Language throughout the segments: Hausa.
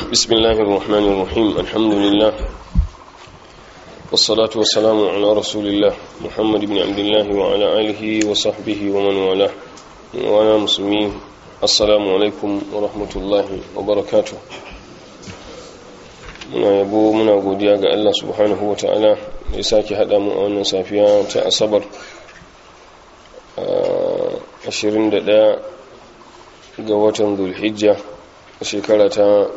بسم الله الرحمن الرحيم الحمد لله والصلاة والسلام على رسول الله محمد بن عبد الله وعلى آله وصحبه ومن والاه وانا مسلمين السلام عليكم ورحمة الله وبركاته muna yabo muna godiya ga Allah subhanahu wa ta'ala da ya sake haɗa mu a wannan safiya ta asabar 21 ga watan zulhijja shekara ta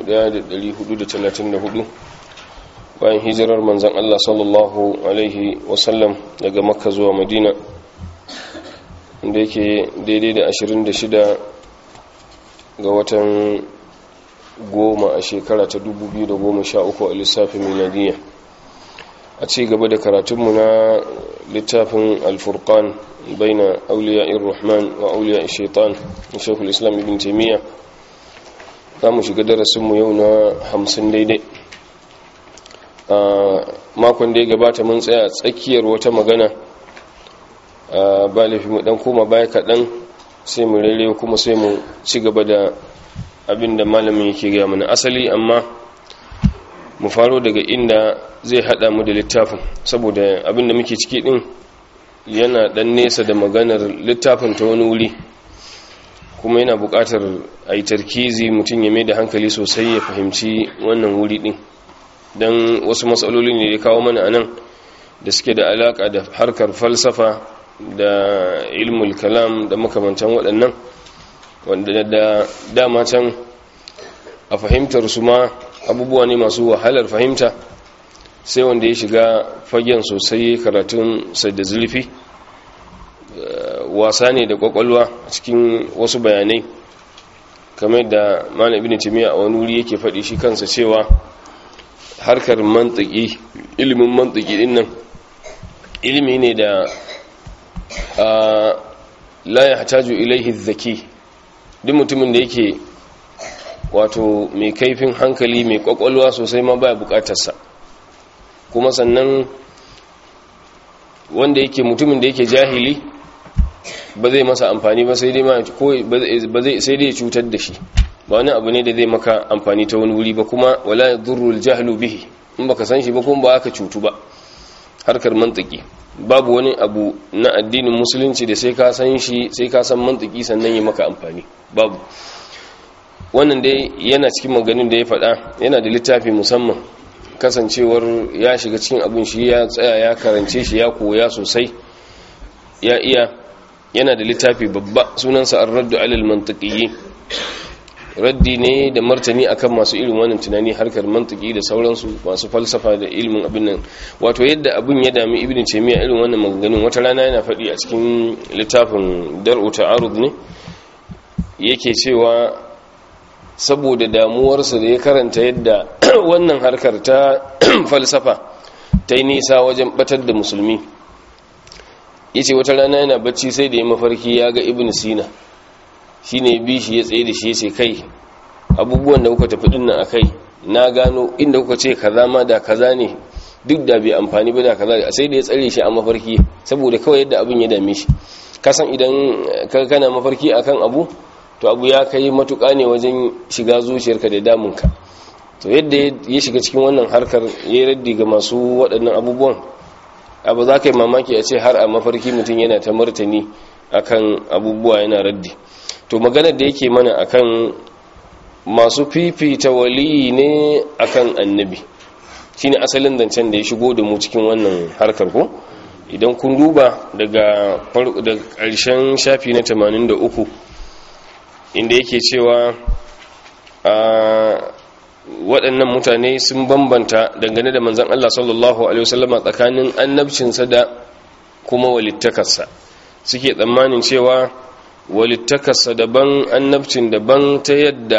1434 bayan hijirar manzan Allah sallallahu alaihi wasallam daga makka zuwa madina da yake daidai da 26 ga watan goma a shekara ta 2013 a lissafin miladiyya a ci gaba da karatunmu na littafin alfurkan baina auliya rahman wa auliya shaitan na shekul islam ibn taimiyya za mu shiga darasinmu yau na hamsin daidai a makon da ya gabata mun tsaya tsakiyar wata magana a ba laifi mu dan koma baya kaɗan sai mu rere kuma sai mu ci gaba da abin da malamin yake gaya mana asali amma mu faro daga inda zai hada mu da littafin saboda abin da muke ciki din yana dan nesa da maganar littafin ta wani wuri kuma yana buƙatar a yi tarkizi mutum ya mai da hankali sosai ya fahimci wannan wuri din don wasu matsaloli ne ya kawo mana anan da suke da alaƙa da harkar falsafa da ilmul kalam da makamantan waɗannan wanda da dama can a fahimtar su ma abubuwa ne masu wahalar fahimta sai wanda ya shiga fagen sosai karatun da zulfi wasa ne da kwakwalwa a cikin wasu bayanai kamar da malam ibn timiya a wani wuri yake faɗi shi kansa cewa harkar mantiki ilimin mantiki din nan ilimi ne da la ya hataju ilaihi zaki duk mutumin da yake wato mai kaifin hankali mai kwakwalwa sosai ma baya bukatarsa kuma sannan wanda yake mutumin da yake jahili ba zai masa amfani ba sai dai ma ko ba zai sai dai cutar da shi ba wani abu ne da zai maka amfani ta wani wuri ba kuma wala yadurru aljahlu bihi in baka san shi ba kuma ba aka cutu ba harkar mantiki babu wani abu na addinin musulunci da sai ka san shi sai ka san mantiki sannan yi maka amfani babu wannan dai yana cikin maganin da ya faɗa yana da littafi musamman kasancewar ya shiga cikin abin shi ya tsaya ya karance shi ya koya sosai ya iya yana da littafi babba sunansa ar-raddu alal mantiqiyyi raddi ne da martani akan masu irin wannan tunani harkar mantiki da sauransu masu falsafa da ilimin abin nan wato yadda abin ya dami ibn taymiya irin wannan maganganun wata rana yana faɗi a cikin littafin dar'u ta'arud ne yake cewa saboda damuwarsa da ya karanta yadda wannan harkar ta falsafa ta yi nisa wajen batar da musulmi yace wata rana yana bacci sai da ya mafarki ya ga ibn sina shi ne bi shi ya tsaye da shi ya ce kai abubuwan da kuka tafi dinnan a kai na gano inda kuka ce kaza ma da kaza ne duk da bai amfani ba da kaza sai da ya tsare shi a mafarki saboda kawai yadda abin ya dame shi kasan idan kana mafarki akan abu to abu ya kai matuƙa ne wajen shiga zuciyarka da damunka to yadda ya shiga cikin wannan harkar ya raddi ga masu waɗannan abubuwan abu za ka yi mamaki a ce har a mafarki mutum yana ta martani akan abubuwa yana raddi to maganar da yake mana akan masu fifita waliyi ne akan annabi shine asalin zancen da ya shigo da mu cikin wannan harkar ko idan kun duba daga ƙarshen shafi na 83 inda yake cewa waɗannan mutane sun bambanta dangane da manzan Allah sallallahu Alaihi wasallama tsakanin annabcinsa da kuma walittakarsa suke tsammanin cewa walittakarsa daban annabcin daban ta yadda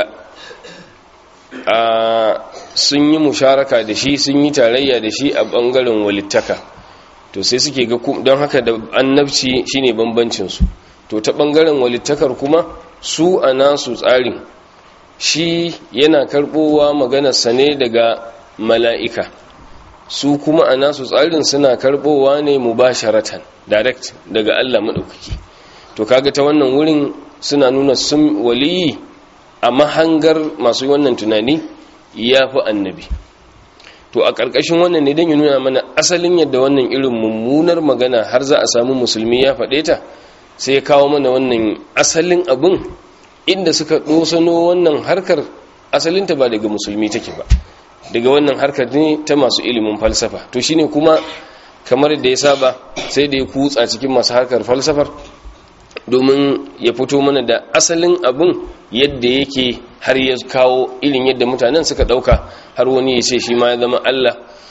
sun yi musharaka da shi sun yi tarayya da shi a ɓangaren walittaka to sai suke ga don haka da annabci shine bambancinsu to ta ɓangaren walittakar kuma su a nasu tsarin shi yana karɓowa maganarsa ne daga mala'ika su kuma a nasu tsarin suna karɓowa ne mubasharatan direct daga Allah maɗaukaki to kaga ta wannan wurin suna nuna sun waliyi a mahangar masu wannan tunani ya fi annabi to a ƙarƙashin wannan ne don yi nuna mana asalin yadda wannan irin mummunar magana har za a samu musulmi ya faɗe ta sai ya kawo mana wannan asalin abin inda suka ɗosano wannan harkar asalinta ba daga musulmi take ba daga wannan harkar ne ta masu ilimin falsafa to shine kuma kamar da ya saba sai da ya kutsa cikin masu harkar falsafar domin ya fito mana da asalin abin yadda yake har ya kawo irin yadda mutanen suka dauka har wani ya ce shi ma ya zama Allah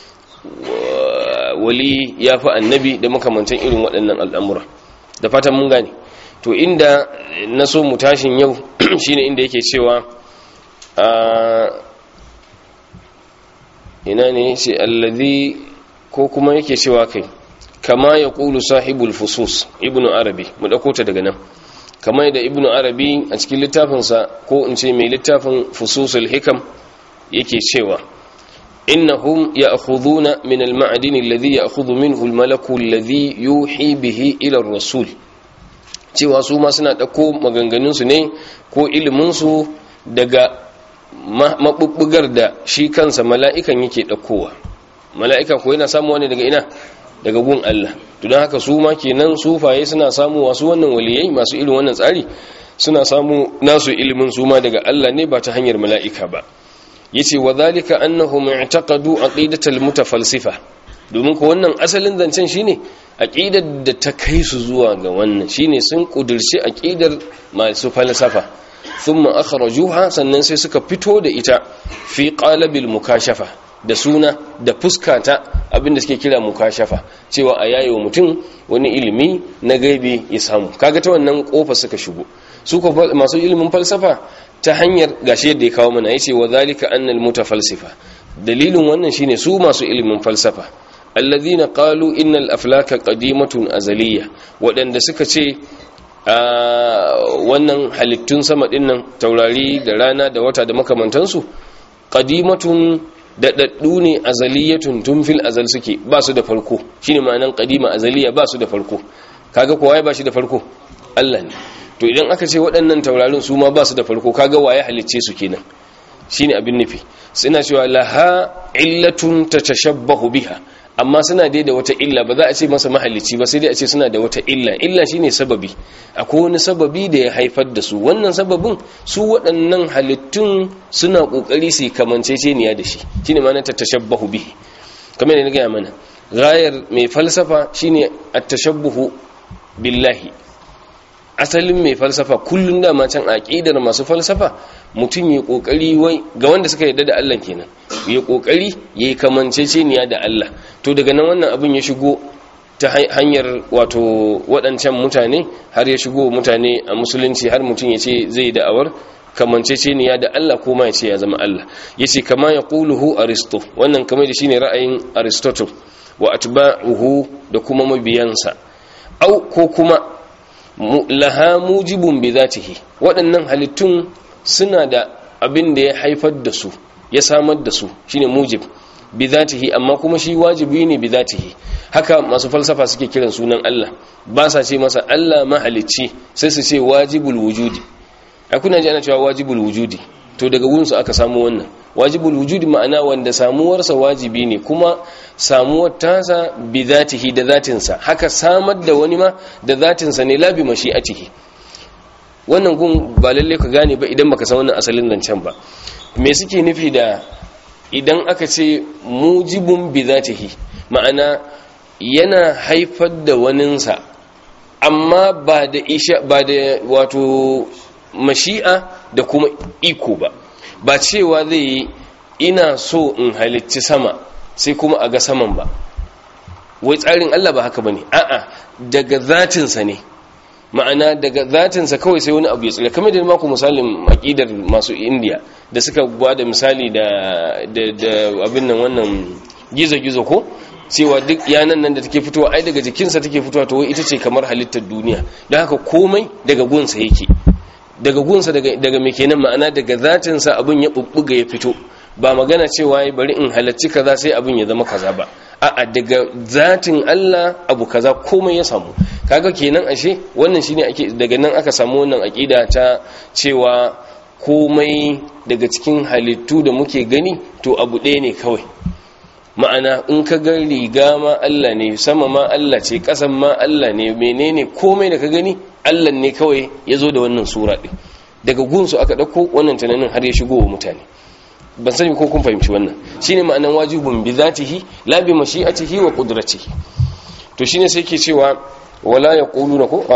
wali ya fi annabi da makamantan irin waɗannan al'amura da fatan mun gane to inda na so mu tashin yau shine inda yake cewa ina ne ce allazi ko kuma yake cewa kai kama ya ƙulu sahibul fusus ibnu arabi mu ɗauko ta daga nan kama yadda ibnu arabi a cikin littafinsa ko in ce mai littafin fususul hikam yake cewa innahum ya'khuduna min al-ma'din alladhi ya'khudhu minhu al-malaku alladhi yuhi bihi ila ar-rasul cewa su ma suna ɗauko maganganun su ne ko ilimin su daga mabubbugar da shi kansa mala'ikan yake ɗaukowa mala'ika ko yana samu wani daga ina daga gun Allah to don haka su ma kenan sufaye suna samu wasu wannan waliyai masu irin wannan tsari suna samu nasu ilimin su ma daga Allah ne ba ta hanyar mala'ika ba yace wa zalika annahum i'taqadu aqidatal mutafalsifa domin ko wannan asalin zancen shine aqidar da ta kai su zuwa ga wannan shine sun kudirci aqidar masu falsafa thumma akhrajuha sannan sai suka fito da ita fi qalabil mukashafa da suna da fuskata abinda suke kira mukashafa cewa a yayo mutum wani ilimi na gaibi ya samu kaga ta wannan kofa suka shigo su ko masu ilimin falsafa ta hanyar gashi yadda ya kawo mana yace wa zalika annal mutafalsifa dalilin wannan shine su masu ilimin falsafa alladhina qalu innal aflaka qadimatun azaliyya wadanda suka ce wannan halittun sama dinnan taurari da rana da wata da makamantansu qadimatun daɗaɗɗu ne azaliyatun tun fil azal suke ba su da farko shine ma'anan qadima azaliya ba su da farko kaga kowa ba shi da farko Allah ne to idan aka ce waɗannan taurarin su ma ba su da farko kaga waye halicce su kenan shine abin nufi suna cewa laha illatun tatashabbahu biha amma suna dai da wata illa ba za a ce masa mahallici ba sai dai a ce suna da wata illa illa shine sababi akwai wani sababi da ya haifar da su wannan sababin su waɗannan halittun suna ƙoƙari su kamanceceniya da shi shine ma na tashabbahu bihi kamar da na gaya mana gayar mai falsafa shine at-tashabbuhu billahi asalin mai falsafa kullun da can aqidar masu falsafa mutum ya kokari wai ga wanda suka yarda da Allah kenan ya kokari yayi kamanceceniya da Allah to daga nan wannan abin ya shigo ta hanyar wato waɗancan mutane har ya shigo mutane a musulunci har mutum ya ce zai da'awar kamanceceniya da Allah ko ma ya ce ya zama Allah yace kama ya quluhu aristo wannan kamar da shine ra'ayin aristotle wa atba'uhu da kuma mabiyansa au ko kuma laha mujibun bi zatihi waɗannan halittun suna da abin da ya haifar da su ya samar da su shine mujib bi zatihi amma kuma shi wajibi ne bi zatihi haka masu falsafa suke kiran sunan Allah ba sa ce masa Allah mahalicci sai su ce wajibul wujudi a kuna ji ana cewa wajibul wujudi to daga gunsu aka samu wannan wajibul wujudi ma'ana wanda samuwarsa wajibi ne kuma samuwar tasa bi zatihi da zatinsa haka samar da wani ma da zatinsa ne labi mashi'atihi wannan gun ba lalle ka gane ba idan baka san wannan asalin zancen ba me suke nufi da idan aka ce mujibun bi zatihi ma'ana yana haifar da waninsa amma ba da isha ba da wato mashi'a da kuma iko ba ba cewa zai yi ina so in halicci sama sai kuma a ga saman ba wai tsarin Allah ba haka bane a'a daga zatinsa ne ma'ana daga zatinsa kawai sai wani abu ya tsira kamar da maku misalin aqidar masu indiya da suka da misali da da abin nan wannan gizo-gizo ko cewa duk yanan nan da take fitowa ai daga jikinsa take fitowa to ita ce kamar halittar duniya don haka komai daga gunsa yake daga gunsa daga daga me kenan ma'ana daga zatinsa abin ya bubbuga ya fito ba magana cewa bari in halacci kaza sai abin ya zama kaza ba a'a daga zatin Allah abu kaza komai ya samu kaga kenan ashe wannan shine ake daga nan aka samu wannan aqida ta cewa komai daga cikin halittu da muke gani to abu ɗaya ne kawai ma'ana in ka ga riga ma Allah ne sama ma Allah ce ƙasan ma Allah ne menene komai da ka gani Allah ne kawai ya zo da wannan sura ɗin daga gunsu aka ɗauko wannan tunanin har ya shigo wa mutane ban sani ko kun fahimci wannan shine ma'anan wajibun bi zatihi la bi mashi'atihi wa qudratihi to shine sai ke cewa wala yaquluna ko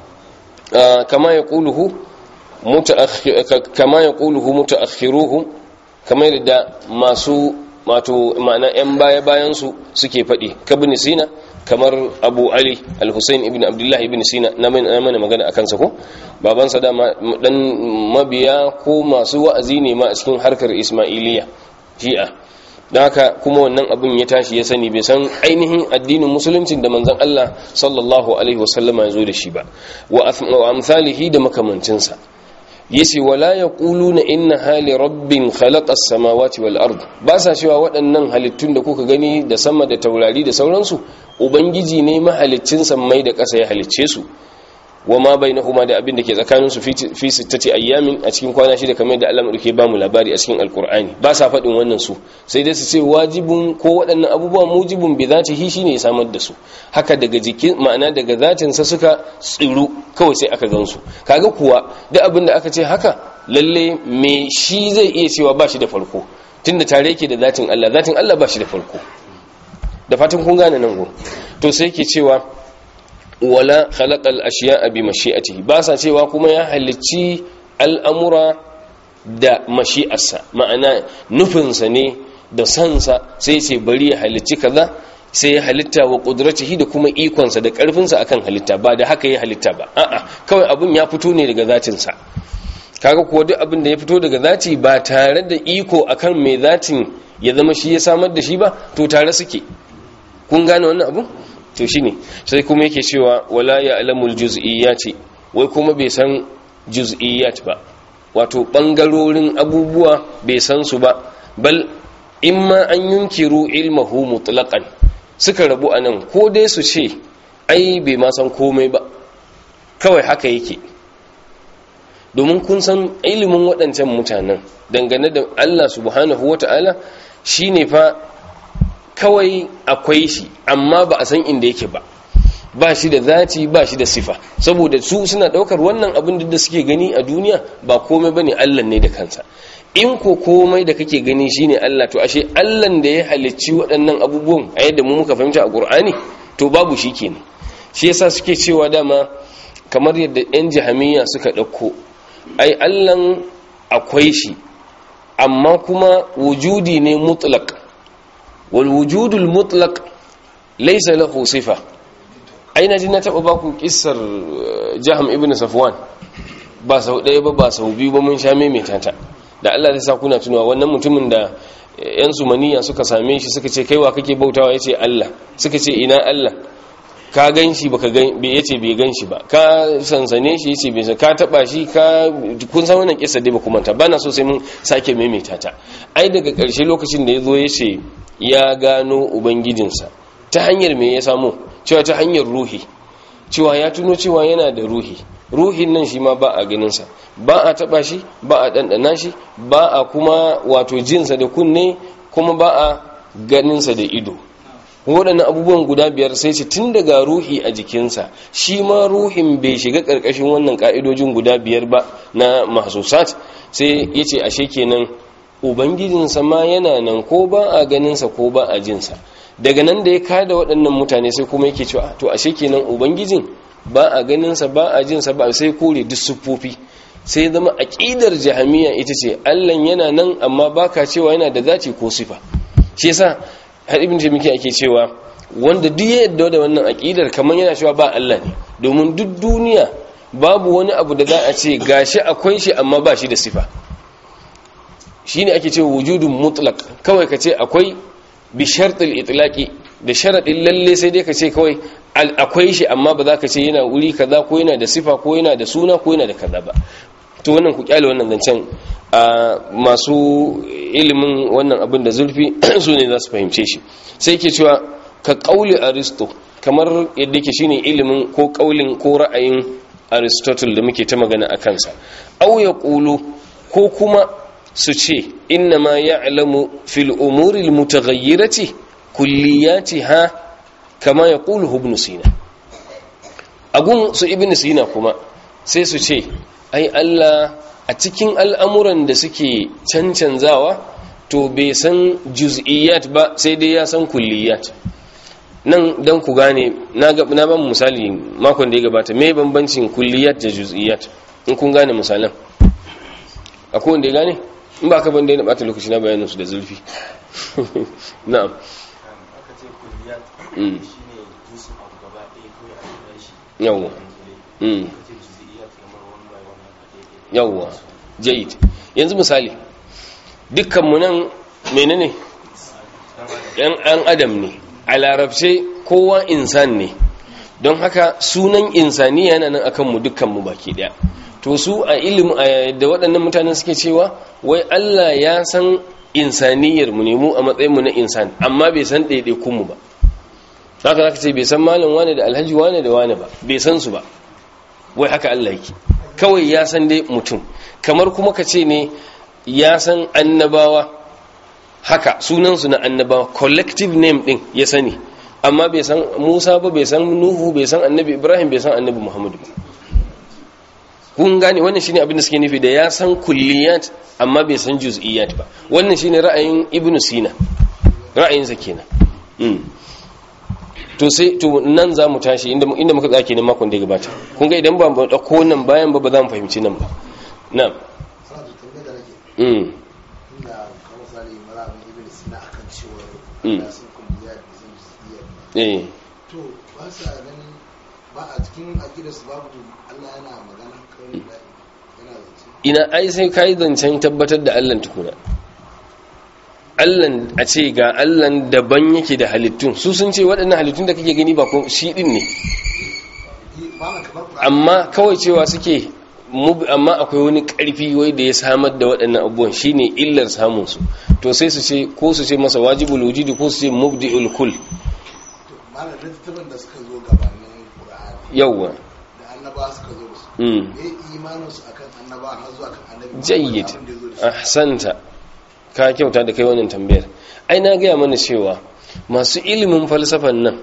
a kama yaquluhu mutaakhir kama yaquluhu mutaakhiruhum kamar da masu wato ma'ana yan baya bayan su suke faɗi kabni sina kamar abu ali al-husayn ibn abdullahi ibn sina na mana magana akan sa ko babansa da dan mabiya ko masu wa'azi ne ma a cikin harkar ismailiya shi'a da haka kuma wannan abun ya tashi ya sani bai san ainihin addinin musuluncin da manzon Allah sallallahu alaihi wasallama ya zo da shi ba wa amsalihi da makamancinsa yace wala yaquluna inna hali rabbin khalaqa as-samawati wal ard ba sa cewa waɗannan halittun da kuka gani da sama da taurari da sauransu ubangiji ne mahaliccin sammai da ƙasa ya halicce su wa ma bainahuma da abin da ke tsakanin su fi sittati ayyamin a cikin kwana shida kamar da Allah madauke ba mu labari a cikin alqur'ani ba sa faɗin wannan su sai dai su ce wajibun ko waɗannan abubuwa mujibun bi zatihi shine ya samar da su haka daga jikin ma'ana daga zatin sa suka tsiru kawai sai aka gansu kaga kuwa duk abin da aka ce haka lalle me shi zai iya cewa ba shi da farko tunda tare yake da zatin Allah zatin Allah ba shi da farko da fatan kun gane nan go to sai yake cewa wala khalaqal ashiya'a bi mashi'atihi ba sa cewa kuma ya halicci al'amura da mashi'arsa ma'ana nufinsa ne da sansa sai ce bari ya halicci kaza sai ya halitta wa qudratihi da kuma ikonsa da karfinsa akan halitta ba da haka ya halitta ba a'a kawai abun ya fito ne daga zatinsa kaga kuwa duk abin da ya fito daga zati ba tare da iko akan mai zatin ya zama shi ya samar da shi ba to tare suke kun gane wannan abu to shine sai kuma yake cewa wala ya alamul juz'iyyati wai kuma bai san juz'iyyat ba wato bangarorin abubuwa bai san su ba bal imma an yunkiru ilmahu mutlaqan suka rabu anan ko dai su ce ai bai ma san komai ba kawai haka yake domin kun san ilimin waɗancan mutanen dangane da Allah subhanahu wata'ala shine fa kawai akwai shi amma ba a san inda yake ba ba shi da zati ba shi da sifa saboda su suna daukar wannan abin da suke gani a duniya ba komai bane Allah ne da kansa in ko komai da kake gani shine Allah to ashe Allah da ya halicci waɗannan abubuwan a yadda mu muka fahimta a Qur'ani to babu shi kenan shi yasa suke cewa dama kamar yadda yan jahamiya suka dauko ai Allah akwai shi amma kuma wujudi ne mutlaq والوجود المطلق ليس له صفة أين جنا تبقى قصر جهم ابن صفوان ba sau ɗaya ba ba sau biyu ba mun sha maimaita ta da Allah zai sa kuna tunawa wannan mutumin da yan sumaniya suka same shi suka ce kaiwa kake bautawa yace Allah suka ce ina Allah ka gan shi baka gan bai yace bai gan shi ba ka sansane shi yace bai ka taba shi ka kun san wannan kissa dai ba kuma ta bana so sai mun sake maimaita ta ai daga ƙarshe lokacin da yazo yace ya gano ubangijinsa ta hanyar me ya samu cewa ta hanyar ruhi cewa ya tuno cewa yana da ruhi ruhin nan shi ma ba a ganinsa ba a taba shi ba a ɗanɗana shi ba a kuma wato jinsa da kunne kuma ba a ganinsa da ido waɗannan abubuwan guda biyar sai ce tun daga ruhi a jikinsa shi ma ruhin bai shiga ƙarƙashin wannan ƙa'idojin guda biyar ba na mahsusat sai ya ce ashe kenan ubangijinsa ma yana nan ko ba a ganinsa ko ba a jinsa daga nan da ya kada waɗannan mutane sai kuma yake cewa to ashe kenan ubangijin ba a ganinsa ba a jinsa ba sai kore duk siffofi sai zama aqidar jahamiya ita ce Allah yana nan amma baka cewa yana da zati ko sifa shi yasa har ibn jami'i ake cewa wanda duk ya yadda da wannan aqidar kamar yana cewa ba Allah ne domin duk duniya babu wani abu da za a ce gashi akwai shi amma ba shi da sifa shine ake cewa wujudun mutlaq kawai ka ce akwai bi shartil itlaqi da sharadin lalle sai dai ka ce kawai akwai shi amma ba za ka ce yana wuri kaza ko yana da sifa ko yana da suna ko yana da kaza ba to wannan ku kyale wannan zancen a masu ilimin wannan abin da zurfi su ne za su fahimce shi sai ke cewa ka kauli aristo kamar yadda ke shine ilimin ko kaulin ko ra'ayin aristotle da muke ta magana a kansa au ya kulu ko kuma su ce inna ma ya'lamu fil umuri almutaghayyirati kulliyatiha kama yaqulu ibn sina agun su ibn sina kuma sai su ce ai Allah a cikin al'amuran da suke cancanzawa to bai san juz'iyat ba sai dai ya san kulliyat nan don ku gane na ban misali makon da ya gabata mai bambancin kulliyat da juz'iyat in kun gane misalan akwai wanda ya gane in ba ka banda ya bata lokaci na bayanin su da zurfi na'am aka ce kulliyat shine jinsin abu gaba ɗaya kawai a kira shi yawwa mm. aka ce juz'iyat kamar one by one haka ɗaya ɗaya yawwa jayid yanzu misali dukkanmu nan menene yan an adam ne a larabce kowa insan ne don haka sunan insaniya yana nan akan mu dukkanmu baki daya to su a ilim da waɗannan mutanen suke cewa wai Allah ya san insaniyar mu ne mu a matsayin mu na insan amma bai san ɗaiɗaikun mu ba haka zaka ce bai san malam wane da alhaji wane da wane ba bai san su ba wai haka Allah yake kawai ya san dai mutum kamar kuma ka ce ne ya san annabawa haka sunansu na annabawa collective name din ya sani amma bai san musa ba bai san nuhu bai san annabi ibrahim bai san annabi muhammadu ba kun gane wannan shine abin da suke nufi da ya san kulliyat amma bai san juz'iyat ba wannan shine ra'ayin ibn sina ra'ayinsa kenan mm. to sai to nan za mu tashi inda inda muka tsake ne makon da ya gabata kun ga idan ba mu dauko nan bayan ba ba za mu fahimci nan ba na'am sana da tambayar da nake mm. inda kamar misali malamin ibn sina akan cewa Mm. ya san kulliya da san juz'iyya eh to ba sa ganin ba a cikin aqidar su babu Allah yana magana kawai da yana zance ina ai sai kai zancen tabbatar da Allah tukuna Allah a ce ga Allah daban yake da halittun su sun ce waɗannan halittun da kake gani ba ko shi din ne ba na kamar Qur'ani amma kawai cewa suke mu- amma akwai wani ƙarfi wai da ya samar da waɗannan abubuwan shine illar samun su to sai su ce ko su ce masa wajibul wujudi ko su ce mubdi'ul kull to malam littattafan da suka zo gabanin Qur'ani yawwa da annaba suka zo da su mm. me imanin su akan annaba har zuwa kan annabi Muhammad jayyid abin da ya zo da shi ahsanta ka kyauta da kai wannan tambayar ai na gaya mana cewa masu ilimin falsafan nan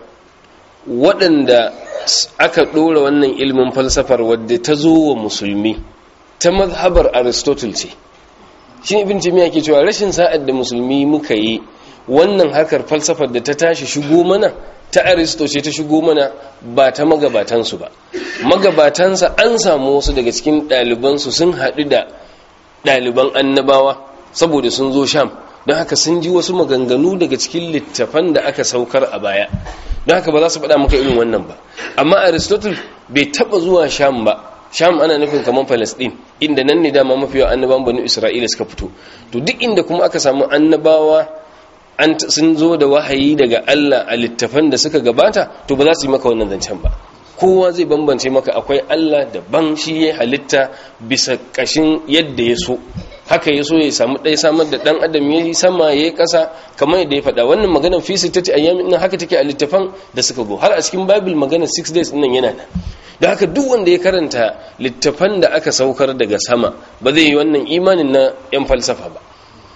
waɗanda s- aka ɗora wannan ilimin falsafar wadda ta zo wa musulmi ta mazhabar aristotle ce shi ne ibn jami'a ke cewa rashin sa'ad da musulmi muka yi wannan harkar falsafar da ta tashi shigo mana ta aristo ce ta shigo mana ba ta magabatansu ba magabatansa an samu wasu daga cikin ɗalibansu sun haɗu da ɗaliban annabawa saboda sun zo sham don haka sun ji wasu maganganu daga cikin littafan da aka saukar a baya don haka ba za su faɗa maka irin wannan ba amma aristotle bai taɓa zuwa sham ba sham ana nufin kamar palestine inda nan ne dama mafi yawan annabawan banu isra'ila suka fito to duk inda kuma aka samu annabawa an sun zo da wahayi daga allah a littafan da suka gabata to ba za su yi maka wannan zancen ba kowa zai bambance maka akwai allah daban shi ya halitta bisa kashin yadda ya so haka ya so ya samu ɗaya samar da ɗan adam ya yi sama ya yi ƙasa kamar yadda ya faɗa wannan maganar fi sittati ayyamin nan haka take a littafan da suka go har a cikin bible maganar six days nan yana nan da haka duk wanda ya karanta littafan da aka saukar daga sama ba zai yi wannan imanin na yan falsafa ba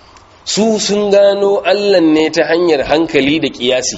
su sun gano allah ne ta hanyar hankali da kiyasi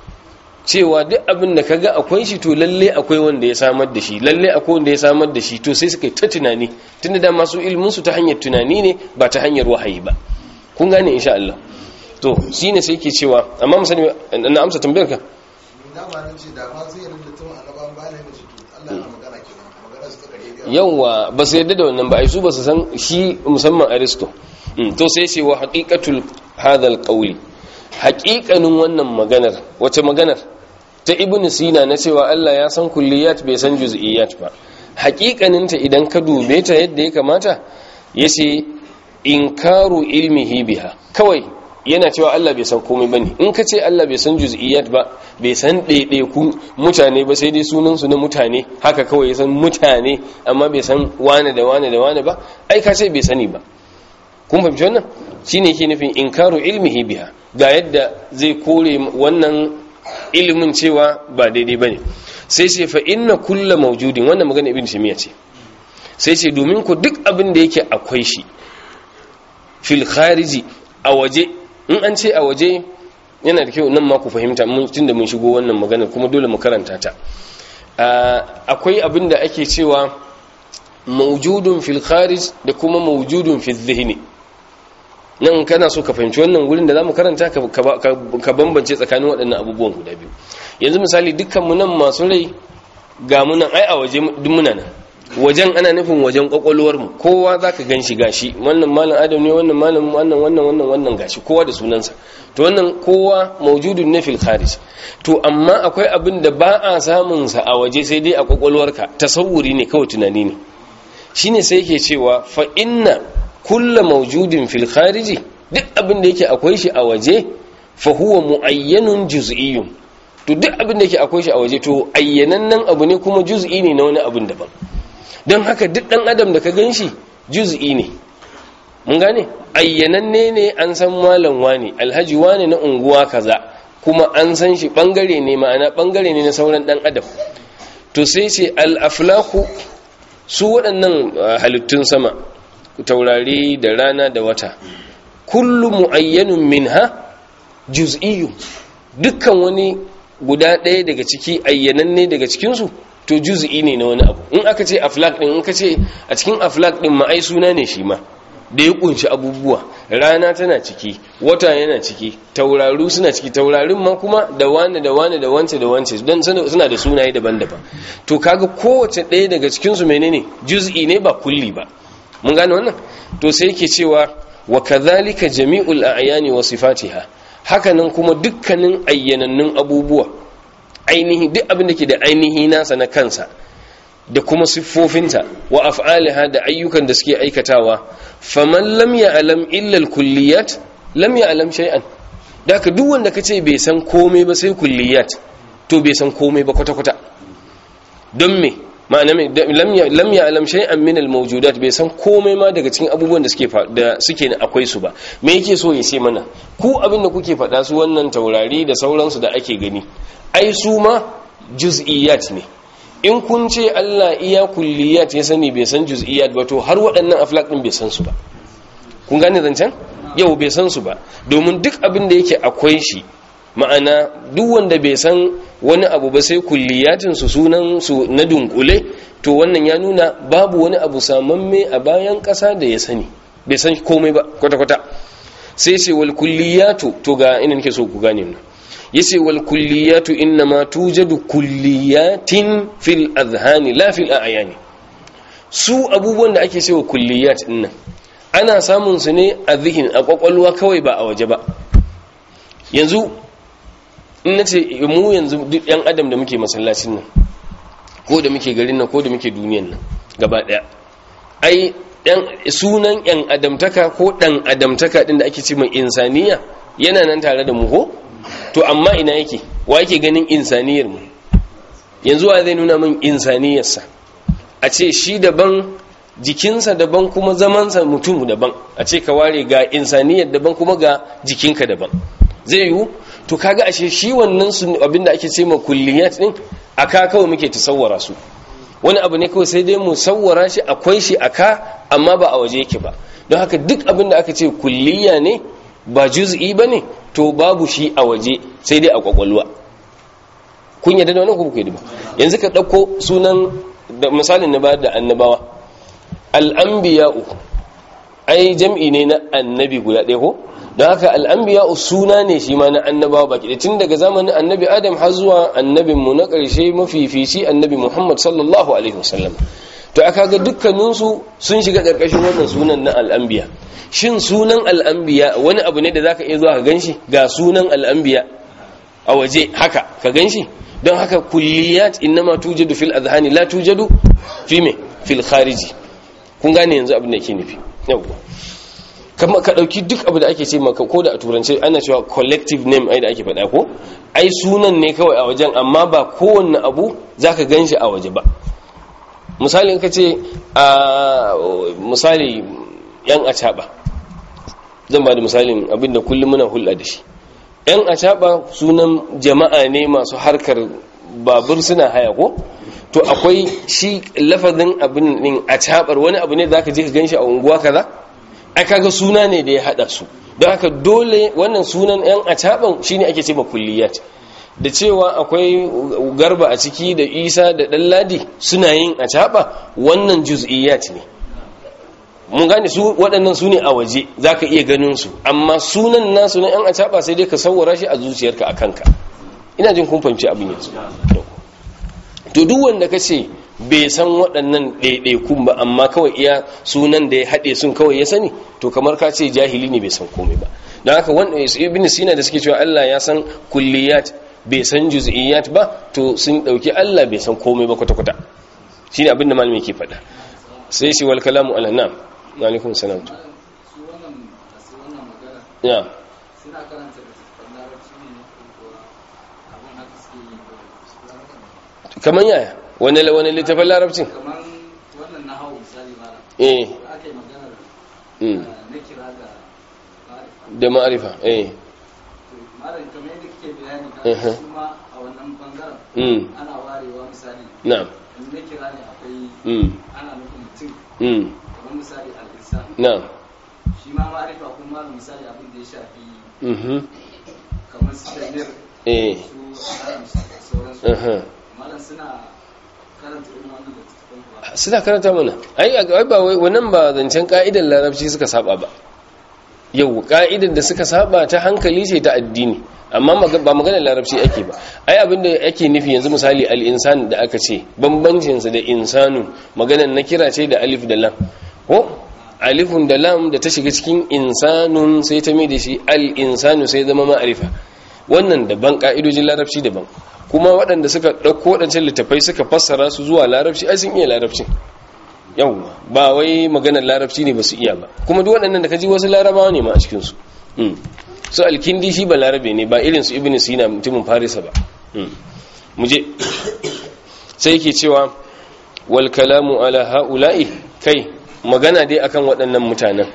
cewa duk abin da kaga akwai shi to lalle akwai wanda ya samar da shi lalle akwai wanda ya samar da shi to sai suka yi ta tunani tunda da masu ilimin su ta hanyar tunani ne ba ta hanyar wahayi ba kun gane insha Allah to shine sai yake cewa amma musani na amsa tambayar ka ni da ba nan ce da ma sai yarda tun annabawan bayan da ce to Allah yana magana kenan magana su ta kare da yawa ba su yadda da wannan ba ai su ba su san shi musamman aristo Mm, to sai ce wa haqiqatul hadal qawli haqiqanin wannan maganar wace maganar ta ibn sina na cewa Allah ya san kulliyat bai san juz'iyat ba haqiqanin ta idan ka dube ta yadda ya kamata yace inkaru ilmihi biha kawai yana cewa Allah bai san komai bane in ka ce Allah bai san juz'iyat ba bai san ɗaiɗaiku mutane ba sai dai sunan su na mutane haka kawai ya san mutane amma bai san wane da wane da wane ba ai ka ce bai sani ba kun fahimci wannan shine yake nufin inkaru ilmihi biha ga yadda zai kore wannan ilimin cewa ba daidai bane sai ce fa inna kulla mawjudin wannan magana ibn timiya ce sai ce domin ku duk abin da yake akwai shi fil khariji a waje in an ce a waje yana da kyau nan ma ku fahimta mun tunda mun shigo wannan magana kuma dole mu karanta ta akwai abin da ake cewa mawjudun fil kharij da kuma mawjudun fil dhihni nan kana so ka fahimci wannan wurin da zamu karanta ka bambance tsakanin waɗannan abubuwan guda biyu yanzu misali dukkan mu nan masu rai ga mu nan ai a waje duk muna nan wajen ana nufin wajen kwakwalwar mu kowa zaka ganshi gashi wannan malam adam ne wannan malam wannan wannan wannan wannan gashi kowa da sunansa to wannan kowa mawjudun ne fil kharij to amma akwai abin da ba a samun sa a waje sai dai a kwakwalwarka tasawuri ne kawai tunani ne shine sai yake cewa fa inna kullu mawjudin fil khariji duk abin da yake akwai shi a waje fa huwa muayyanun juz'iyyun to duk abin da yake akwai shi a waje to ayyanannen abu ne kuma juz'i ne na wani abin daban don haka duk dan adam da ka ganshi juz'i ne mun gane ayyananne ne an san malam wani alhaji wani na unguwa kaza kuma an san shi bangare ne ma'ana bangare ne na sauran dan adam to sai ce al-aflaku su waɗannan halittun sama taurari da rana da wata kullu mu'ayyanun minha juz'iyyu dukkan wani guda ɗaya daga ciki ayyananne daga cikinsu to juz'i ne na wani abu in aka ce aflak din in ka ce a cikin aflak din ma'ai suna ne shi ma da ya kunshi abubuwa rana tana ciki wata yana ciki tauraru suna ciki taurarin ma kuma da wani da wani da wance da wance don suna da sunaye daban-daban to kaga kowace ɗaya daga cikinsu menene juz'i ne ba kulli ba mun gane wannan to sai yake cewa wa kadhalika jami'ul a'yani wa sifatiha hakanan kuma dukkanin ayyanannun abubuwa ainihi duk abin da ke da ainihi nasa na kansa da kuma siffofinta wa af'aliha da ayyukan da suke aikatawa faman lam ya'lam illa al-kulliyat lam ya'lam shay'an daka duk wanda kace bai san komai ba sai kulliyat to bai san komai ba kwata kwata don me ma'ana lam ya'lam shay'an min al-mawjudat bai san komai ma daga cikin abubuwan da suke da suke akwai su ba me yake so ya ce mana ku abin da kuke faɗa su wannan taurari da sauransu da ake gani ai su ma juz'iyat ne in kun ce Allah iya kulliyat ya sani bai san juz'iyat ba to har waɗannan aflak din bai san su ba kun gane zancen yau bai san su ba domin duk abin da yake akwai shi ma'ana duk wanda bai san wani abu ba sai kulliyatin su sunan su na dunkule to wannan ya nuna babu wani abu samamme a bayan ƙasa da ya sani bai san komai ba kwata-kwata sai ce wal kulliyatu to ga ina nake so ku gane mu yace wal kulliyatu innama tujadu kulliyatin fil adhani la fil a'yani su abubuwan da ake cewa kulliyat dinnan ana samun su ne a zihin a kwakwalwa kawai ba a waje ba yanzu in na ce mu yanzu duk yan adam da muke masallacin nan ko da muke garin nan ko da muke duniyan nan gaba daya ai sunan yan adamtaka ko dan adamtaka din da ake ce mai insaniya yana nan tare da mu ko to amma ina yake wa yake ganin insaniyar mu yanzu wa zai nuna min insaniyarsa a ce shi daban jikinsa daban kuma zamansa mutum daban a ce ka ware ga insaniyar daban kuma ga jikinka daban zai yiwu to kaga ashe shi wannan su abinda ake ce ma kulliyat din aka kawai muke tasawwara su wani abu ne kawai sai dai mu sawwara shi akwai shi aka amma ba a waje yake ba don haka duk abinda aka ce kulliya ne ba juz'i bane to babu shi a waje sai dai a kwakwalwa kun yadda da wannan ko kuke ba yanzu ka dauko sunan da misalin na bayar da annabawa al-anbiya'u ai jam'i ne na annabi guda ɗaya ko don haka al'ambiya suna ne shi ma na annabawa baki da tun daga zamanin annabi adam har zuwa annabinmu na ƙarshe mafifici annabi muhammad sallallahu alaihi wasallam to aka ga dukkaninsu sun shiga ƙarƙashin wannan sunan na al'ambiya shin sunan al'ambiya wani abu ne da za ka iya zuwa ka ganshi ga sunan al'ambiya a waje haka ka ganshi don haka kulliyat innama tujadu fil azhani la tujadu fi me fil khariji kun gane yanzu abin da ke nufi yawwa kama ka dauki duk abu da ake ce maka ko da a turance ana cewa collective name ai da ake faɗa ko ai sunan ne kawai a wajen amma ba kowanne abu zaka ganshi a waje ba misali in ka ce a misali yan acaba zan ba da misalin abinda kullum muna hulɗa da shi yan acaba sunan jama'a ne masu harkar babur suna haya ko to akwai shi lafazin abin din acabar wani abu ne zaka je ka ganshi a unguwa kaza ai kaga suna ne da ya hada su don haka dole wannan sunan yan acaban shine ake ce kulliyat da cewa akwai garba a ciki da isa da ɗanladi suna yin acaba wannan juz'iyat ne mun gane su waɗannan su ne a waje za ka iya ganin su amma sunan nasu na yan acaba sai dai ka sauwara shi a zuciyarka a kanka ina jin kun fahimci abin yanzu to duk wanda ka ce bai san waɗannan ɗaiɗaikun ba amma kawai iya sunan da ya haɗe sun kawai ya sani to kamar ka ce jahili ne bai san komai ba don haka wanda ibn sina da suke cewa Allah ya san kulliyat bai san juz'iyat ba to sun ɗauki Allah bai san komai ba kwata-kwata shine abin da malami ke faɗa sai shi wal kalamu ala nam alaikum salam su wannan masu wannan magana ya suna karanta da tafan larabci ne na kuwa abin haka suke yi ba kamar yaya wani wani littafin larabcin kamar wannan na hau misali mara eh da aka yi maganar mm, uh, na kira ga ma'arifa da ma'arifa eh to malam kamar yadda kike bayani Mhm. ka su ma a wannan bangaren mm, ana warewa misali na'am in na kira ne akwai mm, ana nufin mutum mm, kamar misali al'insan na'am shi ma ma'arifa kuma malam misali abin da ya shafi mhm, kamar su damir eh su alam da sauransu mhm. malam suna karanta irin wannan da tafan ba suna karanta mana ai ai ba wai wannan ba zancen ka'idar larabci suka saba ba yau ka'idar da suka saba ta hankali ce ta addini amma maga- ba maganar larabci ake ba ai abin da ake nufi yanzu misali al-insan da aka ce bambancin sa da insanu maganar na kira ce da alif da lam ko alifun da lam da ta shiga cikin insanun sai ta mai da shi al-insanu sai zama ma'arifa wannan daban ka'idojin larabci daban kuma waɗanda suka ɗauko waɗancan littafai suka fassara su zuwa larabci ai sun iya larabcin yawwa ba wai maganar larabci ne ba su iya ba kuma duk waɗannan da ka ji wasu larabawa ne ma a cikinsu Mm. su alkindi shi ba larabe ne ba irin su ibn sina mutumin farisa ba Mm. mu je sai yake cewa wal kalamu ala haula'i kai magana dai akan waɗannan mutanen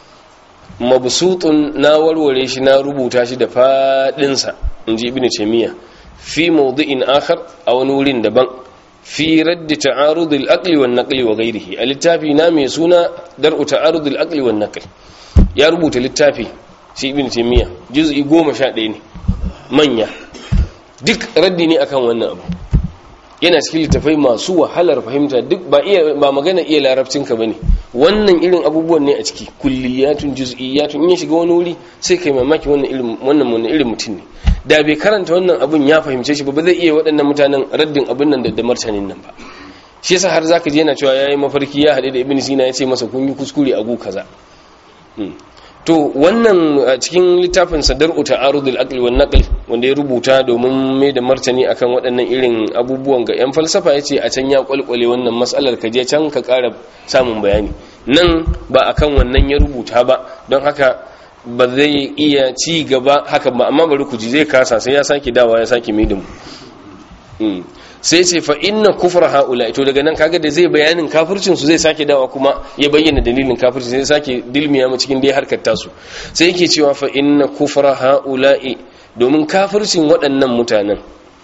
mabsutun na warware shi na rubuta shi da fadinsa inji ibnu taymiya fi mawdi'in akhar a wani wurin daban fi radd ta'arud al-aqli wan naqli wa ghayrihi a littafi na mai suna dar'u ta'arud al-aqli wan naqli ya rubuta littafi shi ibnu taymiya juz'i 11 ne manya duk raddi ne akan wannan abu yana cikin littafai masu wahalar fahimta duk ba iya ba magana iya larabcinka bane wannan irin abubuwan ne a ciki kulliyatun juz'iyatun in ya shiga wani wuri sai kai mamaki wannan irin wannan wannan irin mutum ne da bai karanta wannan abun ya fahimce shi ba ba zai iya waɗannan mutanen raddin abun nan da da martanin nan ba shi yasa har zaka je yana cewa yayi mafarki ya haɗe da ibn sina ya ce masa kun yi kuskure a gu kaza Hmm. to wannan a cikin littafin sadar ta'arudul aqli wan naql wanda ya rubuta domin mai da martani akan waɗannan irin abubuwan ga yan falsafa yace a can ya kwalkwale wannan mas'alar ka je can ka ƙara samun bayani nan ba akan wannan ya rubuta ba don haka ba zai iya ci gaba haka ba amma bari ku ji zai kasa sai ya sake dawa ya sake mai da mu Mm. sai ce fa inna kufra haula to daga nan kaga da zai bayanin kafircin su zai sake dawa kuma ya bayyana dalilin kafirci sai sake dilmiya mu cikin dai harkar tasu sai yake cewa fa inna kufra haula domin kafircin waɗannan mutanen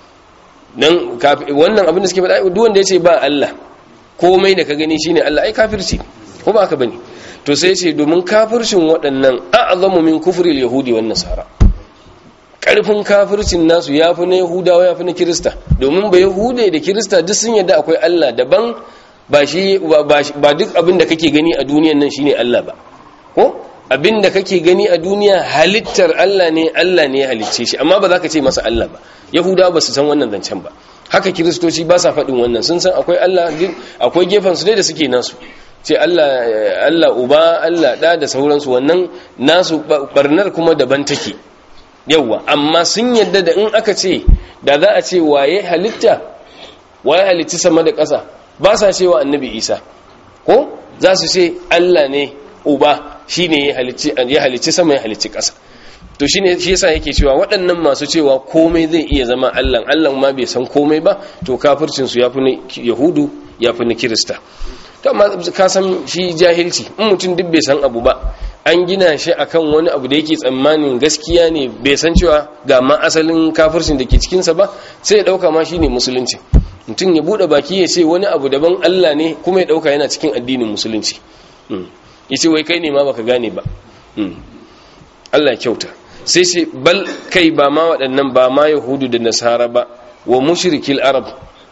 dan kafi- wannan abin da suke faɗa duk wanda yace ba Allah komai da ka gani shine Allah ai kafirci ko ba haka bane to sai yace domin kafircin waɗannan a'zamu min kufri al-yahudi wan nasara karfin kafircin nasu ya fi na yahudawa ya fi na kirista domin ba yahude da kirista duk sun yadda akwai allah daban ba shi ba shi- ba duk abin da kake gani a duniyan nan shine allah ba ko abin da kake gani a duniya halittar allah ne allah ne ya halicce shi amma ba za ka ce masa allah ba yahudawa ba su san wannan zancen ba haka kiristoci ba sa faɗin wannan sun san akwai allah duk- akwai gefen su dai da suke nasu ce allah allah uba allah ɗa da sauransu wannan nasu ba- barnar kuma daban take yauwa amma sun yadda da in aka ce da za a ce waye halitta waye halitti sama da ƙasa ba sa cewa annabi isa ko za su ce allah ne uba shi ne ya halicci sama ya halicci ƙasa to shi ne shi yasa yake cewa waɗannan masu cewa komai zai iya zama allah allah ma bai san komai ba to kafircinsu ya fi na yahudu ya fi na kirista to amma ka san shi jahilci in mutum duk bai san abu ba an gina shi akan wani abu da yake tsammanin gaskiya ne bai san cewa ga ma asalin kafircin da ke cikinsa ba sai ya dauka ma shine musulunci mutum ya bude baki ya ce wani abu daban Allah ne kuma ya dauka yana cikin addinin musulunci Mm. yace wai kai ne ma baka gane ba Mm. Allah ya kyauta sai sai bal kai ba ma waɗannan ba ma yahudu da nasara ba wa mushrikil arab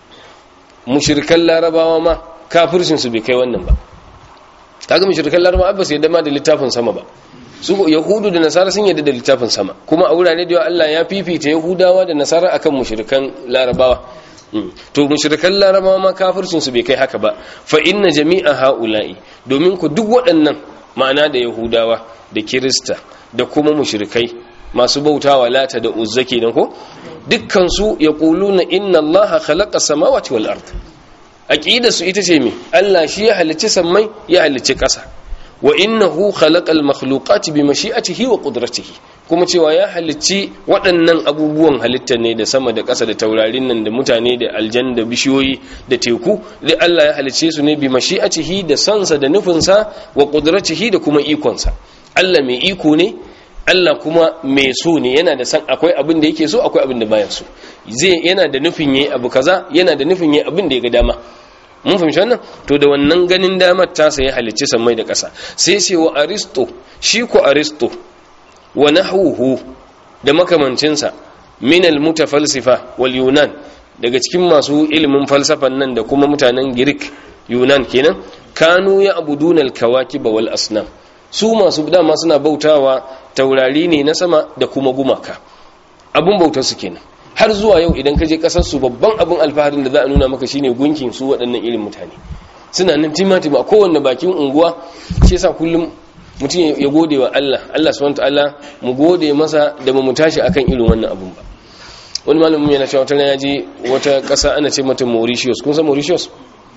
mushrikan larabawa ma kafircin su bai kai wannan ba kaga mushrikan larabawa ba su yadda ma da littafin sama ba su yahudu da nasara sun yadda da littafin sama kuma a wurare da yawa Allah ya fifita yahudawa da nasara akan mushrikan larabawa Mm. to mushrikan larabawa ma kafircin su bai kai haka ba fa inna jami'a haula'i domin ku duk waɗannan ma'ana da yahudawa da kirista da kuma mushrikai masu bautawa lata da uzza kenan ko dukkan su yaquluna inna allaha khalaqa samawati wal ard aqida su ita ce me Allah shi ya halicci sammai ya halicci ƙasa wa innahu khalaqal makhluqati bi mashi'atihi wa qudratihi kuma cewa ya halicci waɗannan abubuwan halitta ne da sama da ƙasa da taurarin nan da mutane da aljan da bishiyoyi da teku da Allah ya halicce su ne bi mashi'atihi da sansa da nufinsa wa qudratihi da kuma ikonsa Allah mai iko ne Allah kuma mai so ne yana da san akwai abin da yake so akwai abin da baya so zai yana da nufin yayi abu kaza yana da nufin yayi abin da ya ga dama mun fahimci wannan to da wannan ganin damar ta sai halicci sammai da ƙasa sai sai wa aristo shi ko aristo wa nahwuhu da makamancinsa min al-mutafalsifa wal yunan daga cikin masu ilimin falsafan nan da kuma mutanen Greek Yunan kenan kanu ya abuduna al-kawakib wal asnam su masu dama suna bautawa taurari ne na sama da kuma gumaka abun bautar su kenan har zuwa yau idan ka je kasar su babban abun alfaharin da za a nuna maka shine gunkin su waɗannan irin mutane suna nan timatima a kowanne bakin unguwa shi yasa kullum mutum ya gode wa Allah Allah subhanahu ta'ala mu gode masa da mu tashi akan irin wannan abun ba wani malamin yana cewa wata ya je wata ƙasa ana ce mata Mauritius kun san Mauritius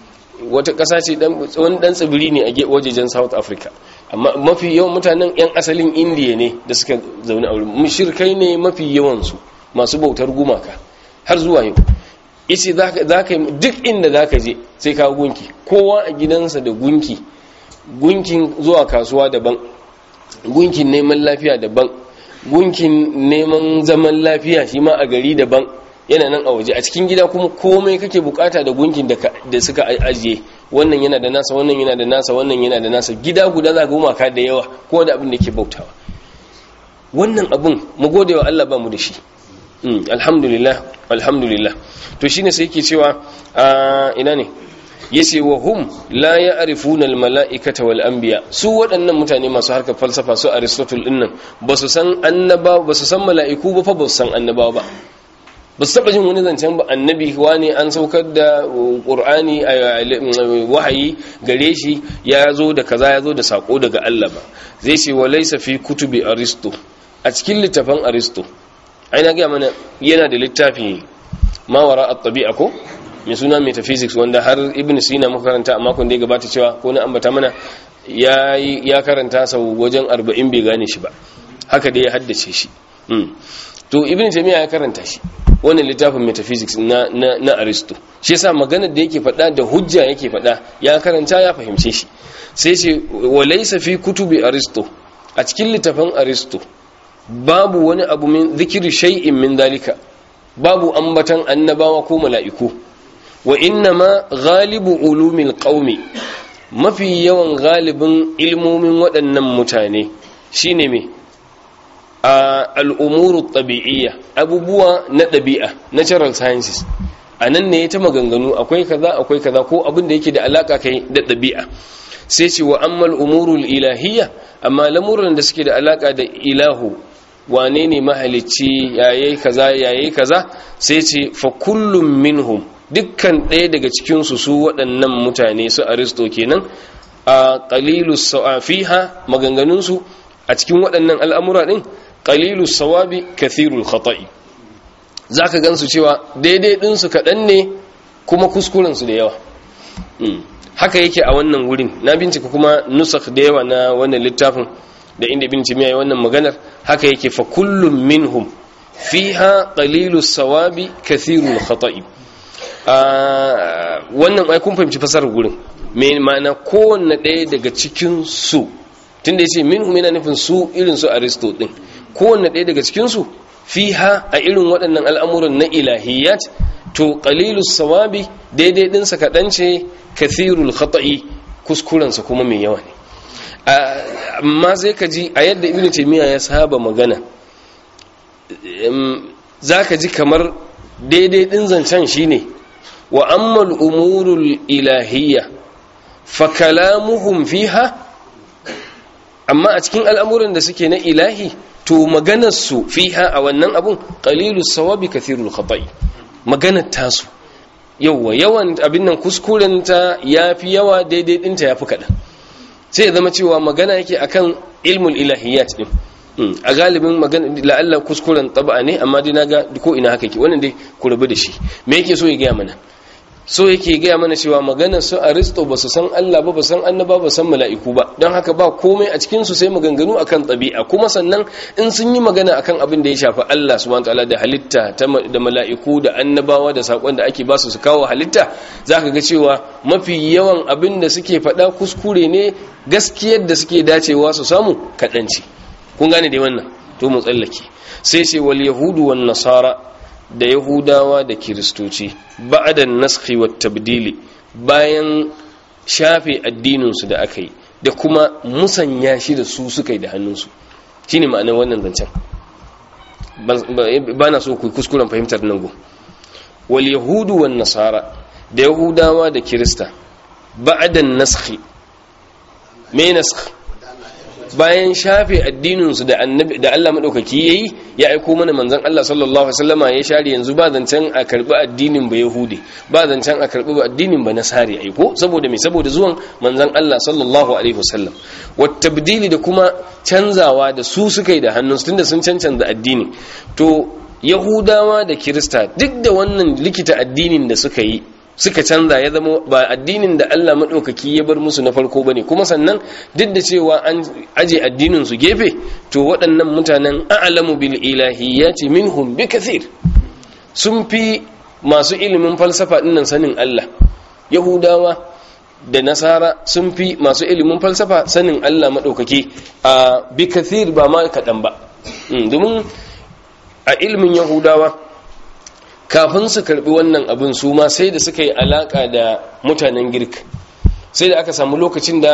wata ƙasa ce wani dan tsibiri ne a wajejen South Africa amma mafi yawan mutanen yan asalin India ne da suka zaune a wurin mushrikai ne mafi yawan su masu bautar gumaka har zuwa yau isi za ka duk inda za ka je sai ka gunki kowa a gidansa da gunki gunkin zuwa kasuwa daban gunkin neman lafiya daban gunkin neman zaman lafiya shi ma a gari daban yana nan a waje a cikin gida kuma komai kake bukata da gunkin da suka ajiye wannan yana da nasa wannan yana da nasa wannan yana da nasa gida guda za ga gumaka da yawa ko da abin da ke bautawa wannan abin mu gode wa Allah ba mu da shi alhamdulillah alhamdulillah to shine sai yake cewa ina ne yace wa hum la ya'rifuna al mala'ikata wal anbiya su waɗannan mutane masu harkar falsafa su aristotle din nan ba su san annabawa ba su san mala'iku ba fa ba su san annabawa ba ba su taba jin wani zancen ba annabi wani an saukar da qur'ani wahayi gare shi ya zo da kaza ya zo da sako daga Allah ba zai ce wa laysa fi kutubi aristo a cikin littafin aristo ai na gaya mana yana da littafi mawara at-tabi'a ko mai suna metaphysics wanda har ibn sina muka karanta a makon da ya gabata cewa ko na ambata mana ya ya karanta sau wajen 40 bai gane shi ba haka dai ya haddace shi to ibn taymiya ya karanta shi wannan littafin metaphysics na na, na aristo shi yasa maganar da yake faɗa da hujja yake faɗa ya karanta ya fahimce shi sai ce walaysa fi kutubi aristo a cikin littafin aristo babu wani abu min zikiri shay'in min dalika babu ambatan annabawa ko mala'iku wa inna ma ghalibu ulumil qaumi mafi yawan galibin ilmomin waɗannan mutane shine me a al'umuru tabi'iyya abubuwa na ɗabi'a natural sciences a nan ne ta maganganu akwai kaza akwai kaza ko abin da yake da alaka kai da ɗabi'a sai ce wa ammal umurul ilahiyya amma lamuran da suke da alaka da ilahu wane ne mahalicci yayi kaza yayi kaza sai ce fa kullum minhum dukkan ɗaya daga cikin su su waɗannan mutane su aristo kenan a qalilus sawafiha maganganun su a cikin waɗannan al'amura din qalilus sawabi kathirul khata'i zaka gansu cewa daidai din su kaɗan ne kuma kuskuren su da yawa haka yake a wannan wurin na bincika kuma nusakh da yawa na wannan littafin da inda ibn timiya wannan maganar haka yake fa kullum minhum fiha qalilus sawabi kathirul khata'i wannan ai kun fahimci fasarar gurin me ma'ana kowanne ɗaya daga cikin su tunda yace minhum yana nufin su irin su aristo din kowanne ɗaya daga cikin su fiha a irin waɗannan al'amuran na ilahiyat to qalilus sawabi daidai ɗinsa kaɗan ce kathirul khata'i kuskurensa kuma mai yawa ne amma sai ka ji a yadda ibn taymiya ya saba magana za ka ji kamar daidai ɗin zancen shine wa ammal umurul ilahiyya fa kalamuhum fiha amma a cikin al'amuran da suke na ilahi to maganarsu fiha a wannan abun qalilus sawabi kathirul khata'i maganar tasu yawa yawan abin nan kuskurenta yafi yawa daidai dinta yafi kaɗan sai ya zama cewa magana yake akan ilmul ilahiyat din a galibin magana la'alla kuskuren taba ne amma dai naga ko ina haka ke wannan dai ku rabu da shi me yake so ya gaya mana so yake gaya mana cewa maganar su aristo ba su san Allah ba ba san annaba ba san mala'iku ba don haka ba komai a cikin su sai maganganu akan ɗabi'a kuma sannan in sun yi magana akan abin da ya shafi Allah subhanahu wataala da halitta da mala'iku da annabawa da sakon da ake ba su su kawo halitta zaka ga cewa mafi yawan abin da suke faɗa kuskure ne gaskiyar da suke dacewa su samu kaɗanci kun gane dai wannan to mu tsallake sai sai wal yahudu wan nasara da yahudawa da kiristoci ba'da naskhi wat tabdili bayan shafe addinin su da aka yi da kuma musanya shi da su suka yi da hannunsu shine ma'anar wannan zancen ba na so ku kuskuren fahimtar nan go wal yahudu wan nasara da yahudawa da kirista ba'da naskhi me naskhi bayan shafe addininsu da annabi da Allah madaukaki yayi ya aiko mana manzon Allah sallallahu alaihi wasallama ya share yanzu ba zancen a karbi addinin ba yahudi ba zancen a karbi addinin ba nasari aiko saboda me saboda zuwan manzon Allah sallallahu alaihi wasallam wat tabdili da kuma canzawa da su suka yi da hannunsu tunda sun cancanza addini to yahudawa da kirista duk da wannan likita addinin da suka yi suka canza ya zama ba addinin da Allah maɗaukaki ya bar musu na farko ba ne kuma sannan duk da cewa an aje addinin su gefe to waɗannan mutanen a'lamu bil ilahiyyati minhum bi kathir sun fi masu ilimin falsafa dinnan sanin Allah yahudawa da nasara sun fi masu ilimin falsafa sanin Allah maɗaukaki a bi kathir ba ma kaɗan ba domin a ilimin yahudawa kafin su karbi wannan abin su ma sai da suka yi alaka da mutanen girk sai da aka samu lokacin da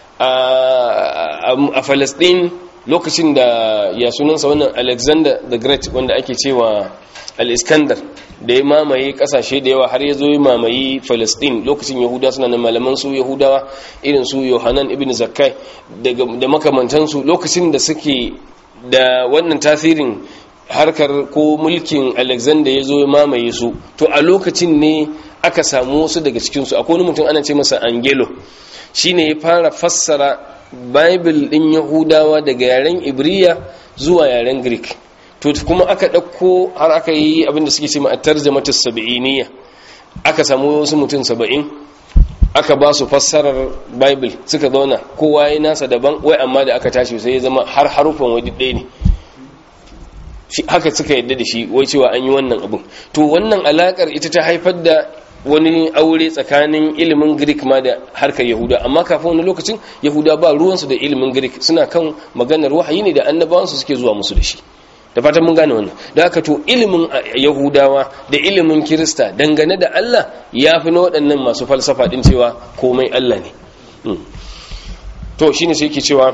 a falastin lokacin da ya sunansa wannan alexander the great wanda ake cewa al-iskandar da ya mamaye kasashe da yawa har ya zo ya mamaye falastin lokacin yahuda suna nan malaman su yahudawa irin su yohanan ibn zakkai da makamantansu lokacin da suke da wannan tasirin harkar ko mulkin alexander ya zo ya mamaye su to a lokacin ne aka samu wasu daga cikinsu akwai wani mutum ana ce masa angelo shine ya fara fassara bible din yahudawa daga yaren ibriya zuwa yaren greek to kuma aka ɗauko har aka yi abinda suke ce a tarjamata sab'iniya aka samu wasu mutum saba'in aka ba su fassarar bible suka zauna kowa ya nasa daban wai amma da aka tashi sai ya zama har harufan wadi ɗaya ne haka suka yadda da shi wai cewa an yi wannan abin to wannan alakar ita ta haifar da wani aure tsakanin ilimin greek ma da harkar yahuda amma kafin wani lokacin yahuda ba ruwansu da ilimin greek suna kan maganar wahayi ne da annabawansu suke zuwa musu da shi da fatan mun gane wannan da haka to ilimin yahudawa da ilimin kirista dangane da allah ya fi na waɗannan masu falsafa ɗin cewa komai allah ne to shine sai ke cewa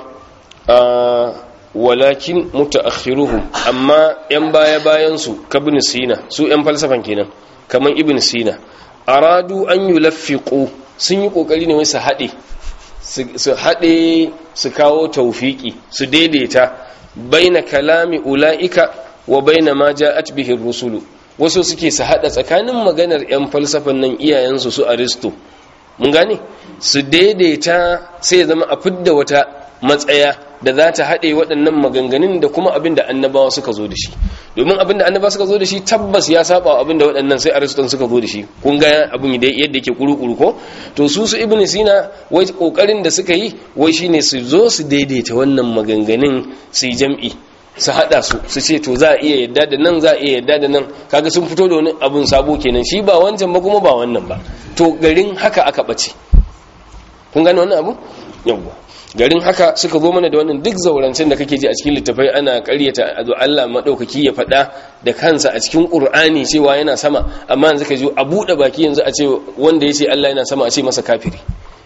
walakin mutaakhiruhum amma yan baya bayan su kabin sina su yan falsafan kenan kaman ibn sina aradu an yulaffiqu sun yi kokari ne wai su hade su hade su kawo tawfiki su daidaita baina kalami ulaika wa baina ma ja'at bihi rusulu wasu suke su hada tsakanin maganar yan falsafan nan iyayensu su aristo mun gane su daidaita sai ya zama a fidda wata matsaya da za ta haɗe waɗannan maganganun da kuma abin da annabawa suka zo da shi domin abin da annabawa suka zo da shi tabbas ya saba abin da waɗannan sai ariston suka zo da shi kun ga abin yadda yake kuru-kuru ko to su su ibn sina wai kokarin da suka yi wai shine su zo su daidaita wannan maganganun su yi jam'i su haɗa su su ce to za a iya yadda da nan za a iya yadda da nan kaga sun fito da wani abin sabo kenan shi ba wancan ba kuma ba wannan ba to garin haka aka ɓace kun gane wannan abu yawwa garin haka suka zo mana da wannan duk zaurancen da kake ji a cikin littafai ana karyata Allah madaukaki ya faɗa da kansa a cikin Qur'ani cewa yana sama amma yanzu ka ji a buɗe baki yanzu a ce wanda ya ce Allah yana sama a ce masa kafiri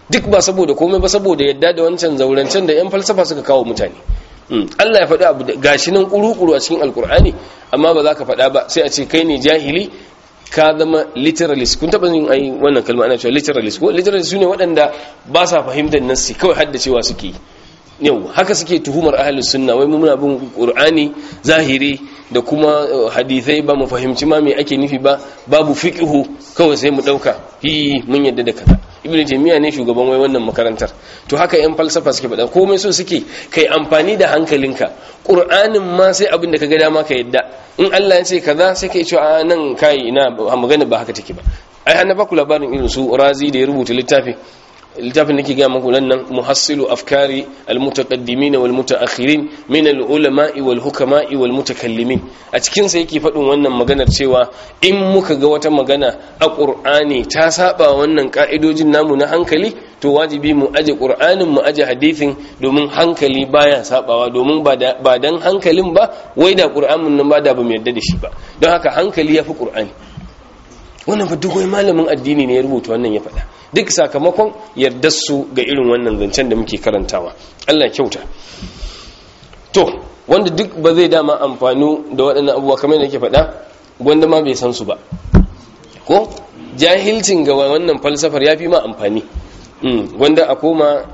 duk ba saboda komai ba saboda yadda da wancan zaurancen da yan falsafa suka kawo mutane Allah ya faɗi abu gashi nan kuru-kuru a cikin alkur'ani amma ba za ka faɗa ba sai a ce kai ne jahili ka zama literalist kun taɓa yin ai wannan kalma ana cewa literalist ko literalist su ne waɗanda ba sa fahimtar nassi kawai haddacewa suke yau haka suke tuhumar ahlus sunna wai muna bin qur'ani zahiri da kuma hadithai ba mu fahimci ma me ake nufi ba babu fiqhu kawai sai mu dauka hi mun yadda da kaza ibnu taymiya ne shugaban wai wannan makarantar to haka yan falsafa suke faɗa komai so suke kai amfani da hankalinka qur'anin ma sai abin da kaga dama ka yadda in Allah ya ce kaza sai kai ce a nan kai ina magana ba haka take ba ai an ba ku labarin irin su razi da ya rubuta littafi littafin da ke gaya maku nan muhassilu afkari almutaqaddimin wal mutaakhirin min al ulama'i wal hukama'i wal mutakallimin a cikin sa yake faɗin wannan maganar cewa in muka ga wata magana a qur'ani ta saba wannan ka'idojin namu na hankali to wajibi mu aje qur'anin mu aje hadisin domin hankali baya sabawa domin ba dan hankalin ba wai da qur'anin nan ba da ba mu yarda da shi ba don haka hankali yafi qur'ani wannan fa duk wai malamin addini ne ya rubuta wannan ya faɗa duk sakamakon yardar su ga irin wannan zancen da muke karantawa Allah kyauta to wanda duk ba zai dama amfani da waɗannan abubuwa kamar yadda ke faɗa wanda ma bai san su ba ko jahilcin ga wannan falsafar ya fi ma amfani wanda a koma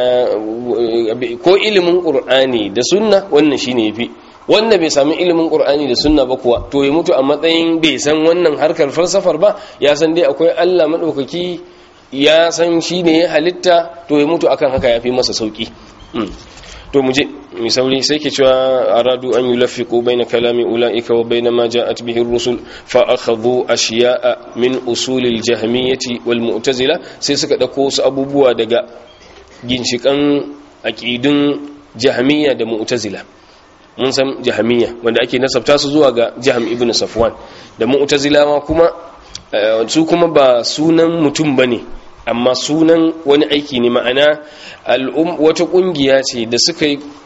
ko ilimin ƙur'ani da sunna wannan shine ya fi wanda bai sami ilimin qur'ani da sunna ba kuwa to ya mutu a matsayin bai san wannan harkar falsafar ba ya san dai akwai Allah madaukaki ya san shi ne ya halitta to ya mutu akan haka ya fi masa sauki to muje mai sauri sai ke cewa aradu an yulafiqu baina kalami ulaika wa baina ma ja'at bihi ar-rusul fa akhadhu ashiya'a min usul al-jahmiyyah wal mu'tazila sai suka dauko su abubuwa daga ginshikan aqidun jahmiyya da mu'tazila mun san jahamiya wanda ake nasabta su zuwa ga jaham ibn safwan da mu'tazilawa kuma su kuma ba sunan mutum bane amma sunan wani aiki ne ma'ana wata kungiya ce da suka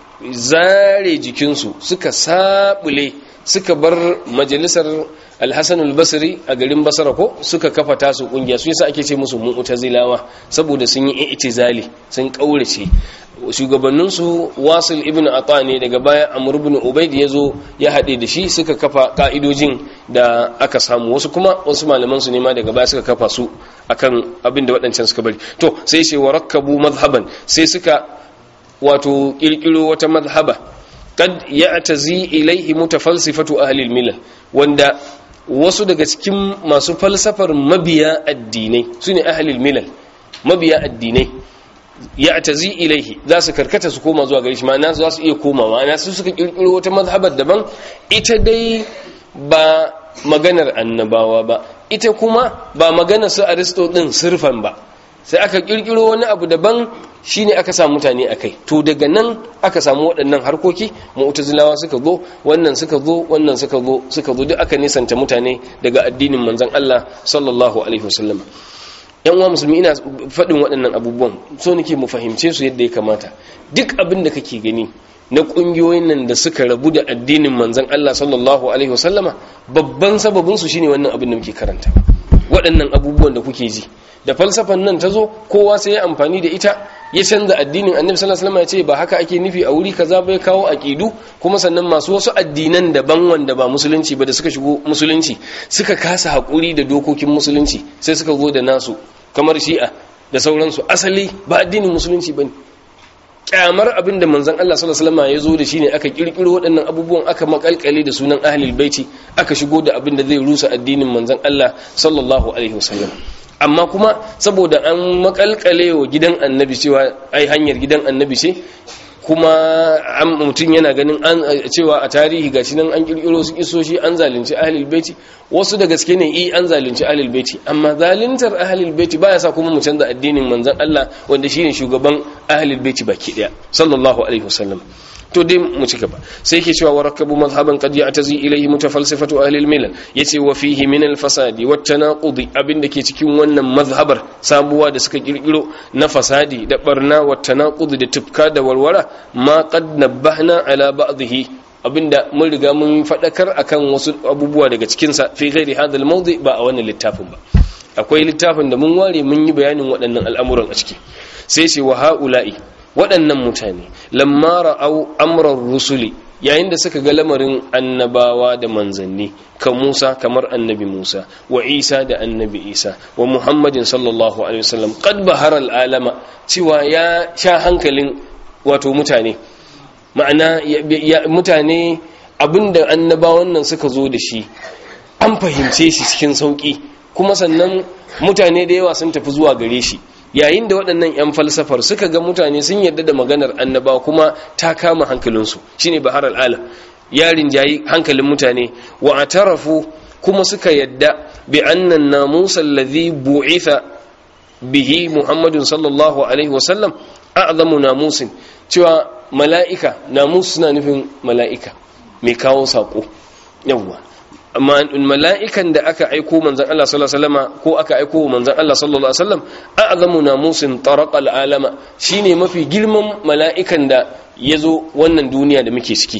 zare jikinsu suka sabule suka bar majalisar alhassan albasri a garin basara ko suka kafa tasu kungiya su yasa ake ce musu mu'tazilawa saboda sun yi i'tizali sun kaurace shugabanninsu wasil ibn ata ne daga baya amr ibn ubaid ya zo ya haɗe da shi suka kafa ka'idojin da aka samu wasu kuma wasu malaman su ne ma daga baya suka kafa su akan abin da waɗancan suka bari to sai sai warakkabu mazhaban sai suka wato kirkiro wata mazhaba kad ya'tazi ilaihi mutafalsifatu ahli al-milal wanda wasu daga cikin masu falsafar mabiya addinai sune ahli al-milal mabiya addinai ya tazi ilaihi za su karkata su koma zuwa gare shi ma'ana za su iya koma ma'ana su suka kirkiro wata mazhabar daban ita dai ba maganar annabawa ba ita kuma ba maganar su aristo din sirfan ba sai aka kirkiro wani abu daban shine aka samu mutane akai to daga nan aka samu waɗannan harkoki mu'tazilawa suka zo wannan suka zo wannan suka zo suka zo duk aka nisanta mutane daga addinin manzon Allah sallallahu alaihi wasallam yan uwa musulmi ina faɗin waɗannan abubuwan so nake mu fahimce su yadda ya kamata duk abin da kake gani na ƙungiyoyin nan da suka rabu da addinin manzon Allah sallallahu alaihi wasallama babban sababin su shine wannan abin da muke karanta waɗannan abubuwan da kuke ji da falsafan nan ta zo kowa sai ya amfani da ita ya canza addinin annabi sallallahu alaihi wasallam ya ce ba haka ake nufi a wuri kaza bai kawo aqidu kuma sannan masu wasu addinan daban wanda ba musulunci ba da suka shigo musulunci suka kasa hakuri da dokokin musulunci sai suka zo da nasu kamar shi'a da sauransu asali ba addinin musulunci bane kyamar abin da manzon Allah sallallahu alaihi wasallam ya zo da shine aka kirkiro waɗannan abubuwan aka makalkale da sunan ahlul baiti aka shigo da abin da zai rusa addinin manzon Allah sallallahu alaihi wasallam amma kuma saboda an makalkale wa gidan annabi cewa ai hanyar gidan annabi ce kuma mutum yana ganin an cewa a tarihi gashi nan an kirkiro su kisoshi an zalunci ahlul baiti wasu da gaske ne i an zalunci ahlul baiti amma zaluntar ahlul baiti baya sa kuma mu canza addinin manzon Allah wanda shine shugaban ahlul baiti baki daya sallallahu alaihi wasallam to dai mu ci gaba sai yake cewa warakabu mazhaban qad ya'tazi ilayhi mutafalsifatu ahli al-milal yace wa fihi min al-fasadi wat tanaqudi abinda ke cikin wannan mazhabar sabuwa da suka kirkiro na fasadi da barna wat tanaqudi da tufka da warwara ma qad nabbahna ala ba'dhihi abinda mun riga mun fadakar akan wasu abubuwa daga cikin sa fi ghairi hadha al-mawdi ba a wannan littafin ba akwai littafin da mun ware mun yi bayanin waɗannan al'amuran a ciki sai ce wa ha'ula'i waɗannan mutane lamma ra'au amrar rusuli yayin da suka ga lamarin annabawa da manzanni kan Musa kamar annabi Musa wa Isa da annabi Isa wa Muhammadin sallallahu alaihi wasallam qad bahara al'alama cewa ya sha hankalin wato mutane ma'ana mutane abinda annabawan nan suka zo da shi an fahimce shi cikin sauki kuma sannan mutane da yawa sun tafi zuwa gare shi yayin da waɗannan 'yan falsafar suka ga mutane sun yarda da maganar annaba kuma ta kama hankalinsu shine bahar al'ala ya rinjayi hankalin mutane wa atarafu kuma suka yadda bi annan namusa alladhi bu'itha bihi muhammadun sallallahu alaihi wasallam a'zamu namusin cewa mala'ika namus suna nufin mala'ika mai kawo sako yawwa mala'ikan da aka aiko manzan Allah sallallahu alaihi wasallam ko aka aiko manzan Allah sallallahu alaihi wasallam a'zamu namusin taraqal alama shine mafi girman mala'ikan da yazo wannan duniya da muke ciki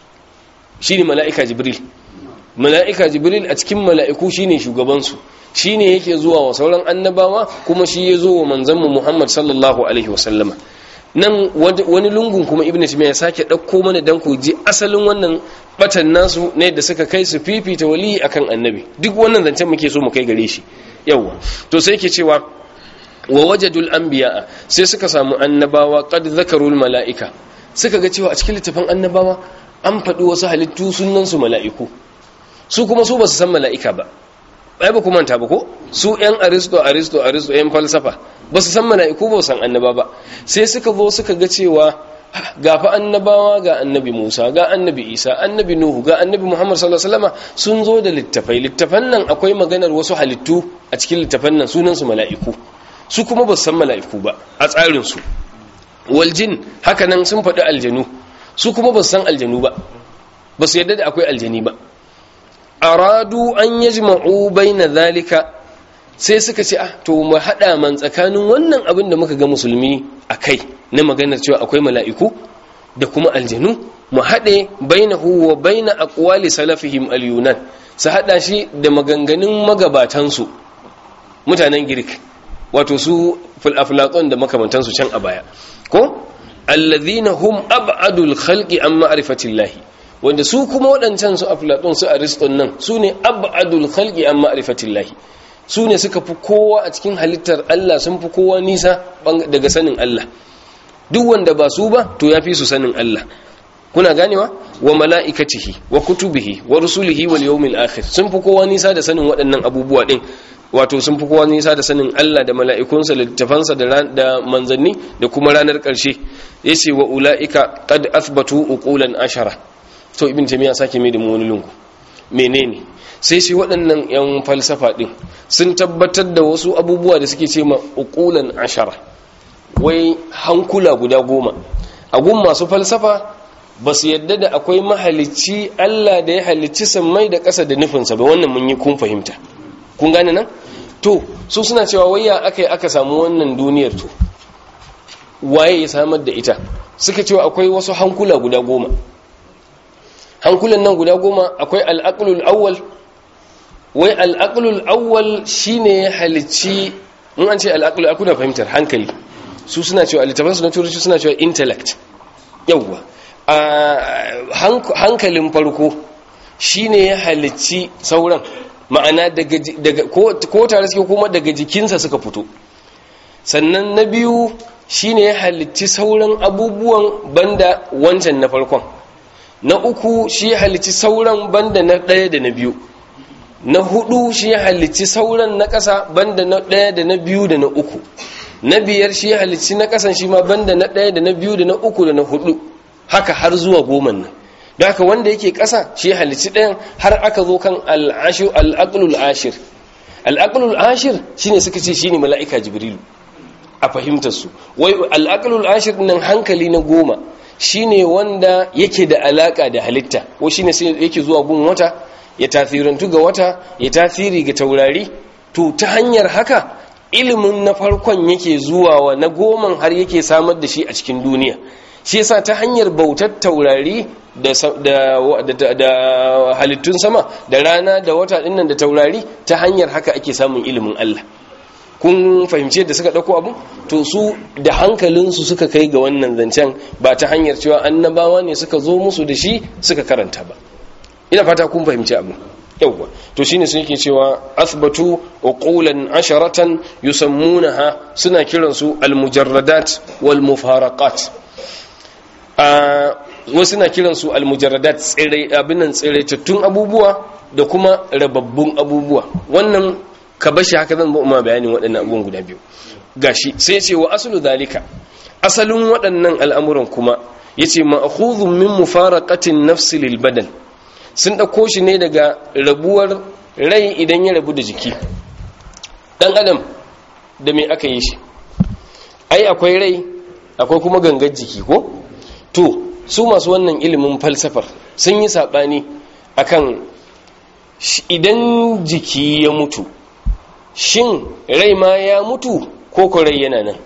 shine mala'ika jibril mala'ika jibril a cikin mala'iku shine shugaban su shine yake zuwa wa sauran annabawa kuma shi yazo wa manzon mu Muhammad sallallahu alaihi wasallama nan wani lungun kuma ibnu timiya ya sake dauko mana dan ku ji asalin wannan batan nasu ne da suka kai su fifita wali akan annabi duk wannan zancen muke so mu kai gare shi yawa to sai yake cewa wa wajadul anbiya sai suka samu annabawa qad zakarul malaika suka ga cewa a cikin littafin annabawa an faɗi wasu halittu sunan su mala'iku su kuma su basu san mala'ika ba ai ba ku manta ba ko su yan aristo aristo aristo yan falsafa ba su san mala'iku ba san annaba ba sai suka zo suka ga cewa ga fa annabawa ga annabi Musa ga annabi Isa annabi Nuhu ga annabi Muhammad sallallahu alaihi wasallam sun zo da littafai littafan nan akwai maganar wasu halittu a cikin littafan nan sunan su mala'iku su kuma ba su san mala'iku ba a tsarin su wal jin haka nan sun faɗi aljanu su kuma ba su san aljanu ba ba su yarda da akwai aljani ba aradu an yajma'u baina zalika sai suka ce ah to mu hada man tsakanin wannan abin da muka ga musulmi akai na maganar cewa akwai mala'iku da kuma aljanu mu hade bainahu wa baina aqwali salafihim al-yunan su hada shi da maganganun magabatan su mutanen girk wato su aflatun da makamantan su can a baya ko alladhina hum ab'adul khalqi an ma'rifatillahi wanda su kuma waɗancan su aflatun su ariston nan su ne ab'adul khalqi an ma'rifatillahi su ne suka fi kowa a cikin halittar Allah sun fi kowa nisa daga sanin Allah duk wanda ba su ba to ya fi su sanin Allah kuna ganewa wa mala'ikatihi wa kutubihi wa rusulihi wal yawmil akhir sun fi kowa nisa da sanin waɗannan abubuwa din wato sun fi kowa nisa da sanin Allah da mala'ikunsa da littafansa da manzanni da kuma ranar ƙarshe yace wa ula'ika qad athbatu uqulan ashara to ibn taymiya sake mai da mu wani lungu menene sai shi waɗannan 'yan falsafa ɗin sun tabbatar da wasu abubuwa da suke ce ma uqulan ashara wai hankula guda goma a gun masu falsafa ba su yadda da akwai mahalicci Allah da ya halicci sammai da ƙasa da nufinsa ba wannan mun yi kun fahimta kun gane nan to su suna cewa waya aka yi aka samu wannan duniyar to waye ya samar da ita suka cewa akwai wasu hankula guda goma hankulan nan guda goma akwai al'aqlul awwal wai al'aqlul awwal shine ya halicci in an ce al'aqlul akuna fahimtar hankali su suna cewa littafin su na turanci suna cewa intellect yawwa hankalin farko shine ya halicci sauran ma'ana daga ko tare suke kuma daga jikinsa suka fito sannan na biyu shine ya halicci sauran abubuwan banda wancan na farkon na uku shi ya halicci sauran banda na ɗaya da na biyu na hudu shi ya halicci sauran na ƙasa banda na ɗaya da na biyu da na uku na biyar shi ya halicci na ƙasan shi ma banda na ɗaya da na biyu da na uku da na hudu haka har zuwa goma nan da haka wanda yake ƙasa shi ya halicci ɗayan har aka zo kan al'aqlul ashir al'aqlul ashir shine suka ce shine mala'ika jibrilu a fahimtar su wai al'aqlul ashir nan hankali na goma shine wanda yake da alaka da halitta ko shine sai yake zuwa gun wata ya tasirantu ga wata ya tasiri ga taurari to ta hanyar haka ilimin na farkon yake zuwa wa na goman har yake samar da shi a cikin duniya shi yasa ta hanyar bautar taurari da, da, da, da halittun sama da rana da wata dinnan da taurari ta hanyar haka ake samun ilimin Allah kun fahimci yadda suka ɗauko abu to su da hankalinsu suka kai ga wannan zancen ba ta hanyar cewa annabawa ne suka zo musu da shi suka karanta ba ina fata kun fahimci abu yawwa to shine sun yake cewa asbatu uqulan asharatan yusammunaha suna kiransu almujarradat wal mufaraqat a wasu na kiransu almujarradat tsire abinan tsiraitattun abubuwa da kuma rababbun abubuwa wannan ka bashi haka zan ba bayanin waɗannan abubuwan guda biyu gashi sai ce wa aslu zalika asalin waɗannan al'amuran kuma yace ma'khudhun min mufaraqatin nafsi lil badan sun ɗauko shi ne daga rabuwar rai idan ya rabu da jiki ɗan adam da mai aka yi shi ai akwai rai akwai kuma gangar jiki ko to su masu wannan ilimin falsafar sun yi saɓani akan idan jiki ya mutu shin rai ma ya mutu ko ko rai yana nan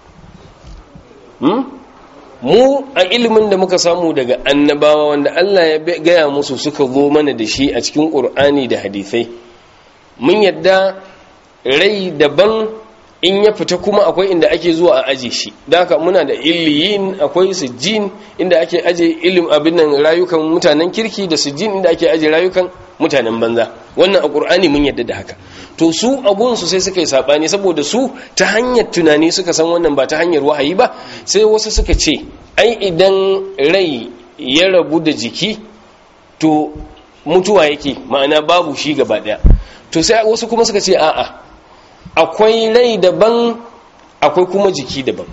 mu a ilimin da muka samu daga annabawa wanda Allah ya gaya musu suka zo mana da shi a cikin ƙur'ani da hadithai mun yadda rai daban in ya fita kuma akwai inda ake zuwa a aje shi da haka muna da illiyin akwai sijjin inda ake aje ilim abin nan rayukan mutanen kirki da sijjin inda ake aje rayukan mutanen banza wannan a ƙur'ani mun yadda da haka to su abunsu sai suka yi saɓani saboda su ta hanyar tunani suka san wannan ba ta hanyar wahayi ba sai wasu suka ce ai idan rai ya rabu da jiki to mutuwa yake ma'ana babu shi gaba ɗaya to sai wasu kuma suka ce a'a akwai rai daban akwai kuma jiki daban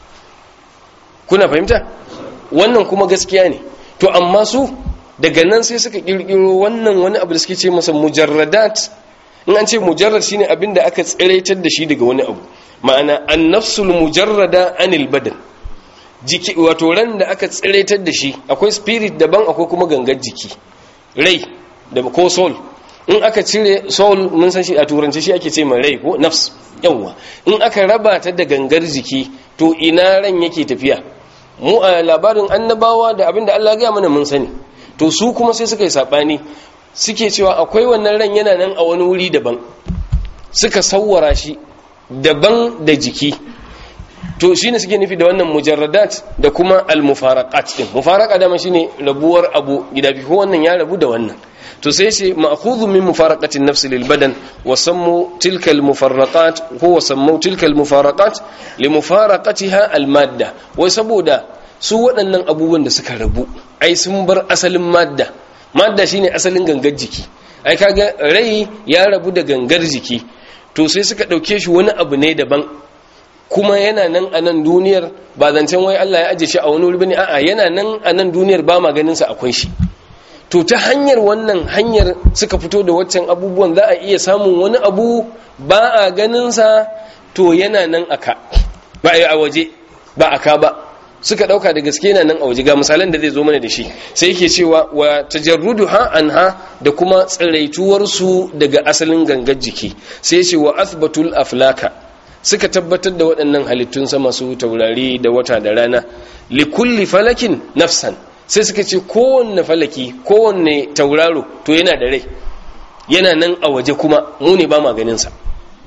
kuna fahimta wannan kuma gaskiya ne to amma su daga nan sai suka kirkiro wannan wani abu da suke ce masa mujarradat in an ce mujarrad shine abin da aka tsiraitar da shi daga wani abu ma'ana annafsul mujarrada anil badan jiki wato ran da aka tsiraitar da shi akwai spirit daban akwai kuma gangar jiki rai da ko soul in aka cire soul mun san shi a turanci shi ake ce mai rai ko nafs yawa in aka raba ta da gangar jiki to ina ran yake tafiya mu a labarin annabawa da abin da Allah ya gaya mana mun sani to su kuma sai suka yi sabani suke cewa akwai wannan ran yana nan a wani wuri daban suka sawwara shi daban da jiki to shine suke nufi da wannan mujarradat da kuma al-mufaraqat din mufaraqa dama shine rabuwar abu gida biyu wannan ya rabu da wannan to sai shi ma'khudhu min mufaraqati an-nafs lil badan wa sammu tilka al-mufarraqat huwa sammu tilka al-mufaraqat li mufaraqatiha al-madda wai saboda su waɗannan abubuwan da suka rabu ai sun bar asalin madda madda shine asalin gangar jiki ai kaga rai ya rabu da gangar jiki to sai suka dauke shi wani abu ne daban kuma yana nan a nan duniyar ba zancen wai Allah ya aje shi a wani wuri bane a'a yana nan a nan duniyar ba maganin sa akwai shi to ta hanyar wannan hanyar suka fito da waccan abubuwan za a iya samun wani abu ba a ganin sa to yana nan aka ba a waje ba aka ba suka dauka da gaske yana nan a waje ga misalan da zai zo mana da shi sai yake cewa wa tajarruduha anha da kuma tsiraituwar su daga asalin gangar jiki sai ce wa athbatul aflaka suka tabbatar da waɗannan halittun sama su taurari da wata da rana li kulli falakin nafsan sai suka ce kowanne falaki kowanne tauraro to yana da rai yana nan a waje kuma mu ne ba ma ganin sa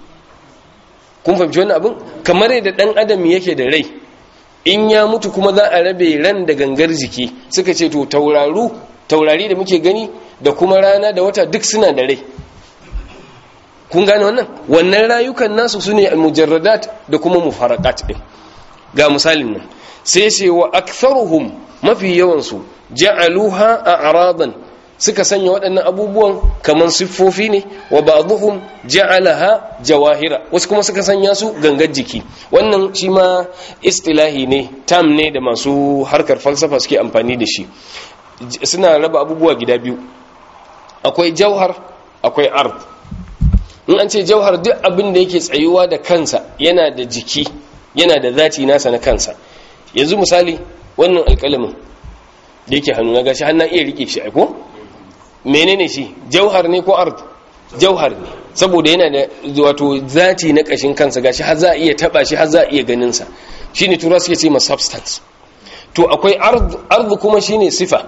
kun fahimci wannan abin kamar yadda dan adam yake da rai in ya mutu kuma za a rabe ran da gangar jiki suka ce to tauraru taurari da muke gani da kuma rana da wata duk suna da rai kun gane wannan wannan rayukan nasu su ne mujarradat da kuma mufaraqat din ga misalin nan sai ce wa aktharuhum mafi yawansu ja'aluha a'radan suka sanya waɗannan abubuwan kaman siffofi ne wa ba'dhum ja'alaha jawahira wasu kuma suka sanya su gangar jiki wannan shi ma istilahi ne tam ne da masu harkar falsafa suke amfani da shi suna raba abubuwa gida biyu akwai jauhar akwai ard in an ce jauhar duk abin da yake tsayuwa da kansa yana da jiki yana da zati nasa na kansa yanzu misali wannan alƙalamin da yake hannu na gashi hannun iya rike shi aiko menene shi jauhar ne ko ard jauhar ne saboda yana da wato zati na kashin kansa gashi har za a iya taba shi har za a iya ganin sa shine tura suke ce ma substance to akwai ardu kuma shine sifa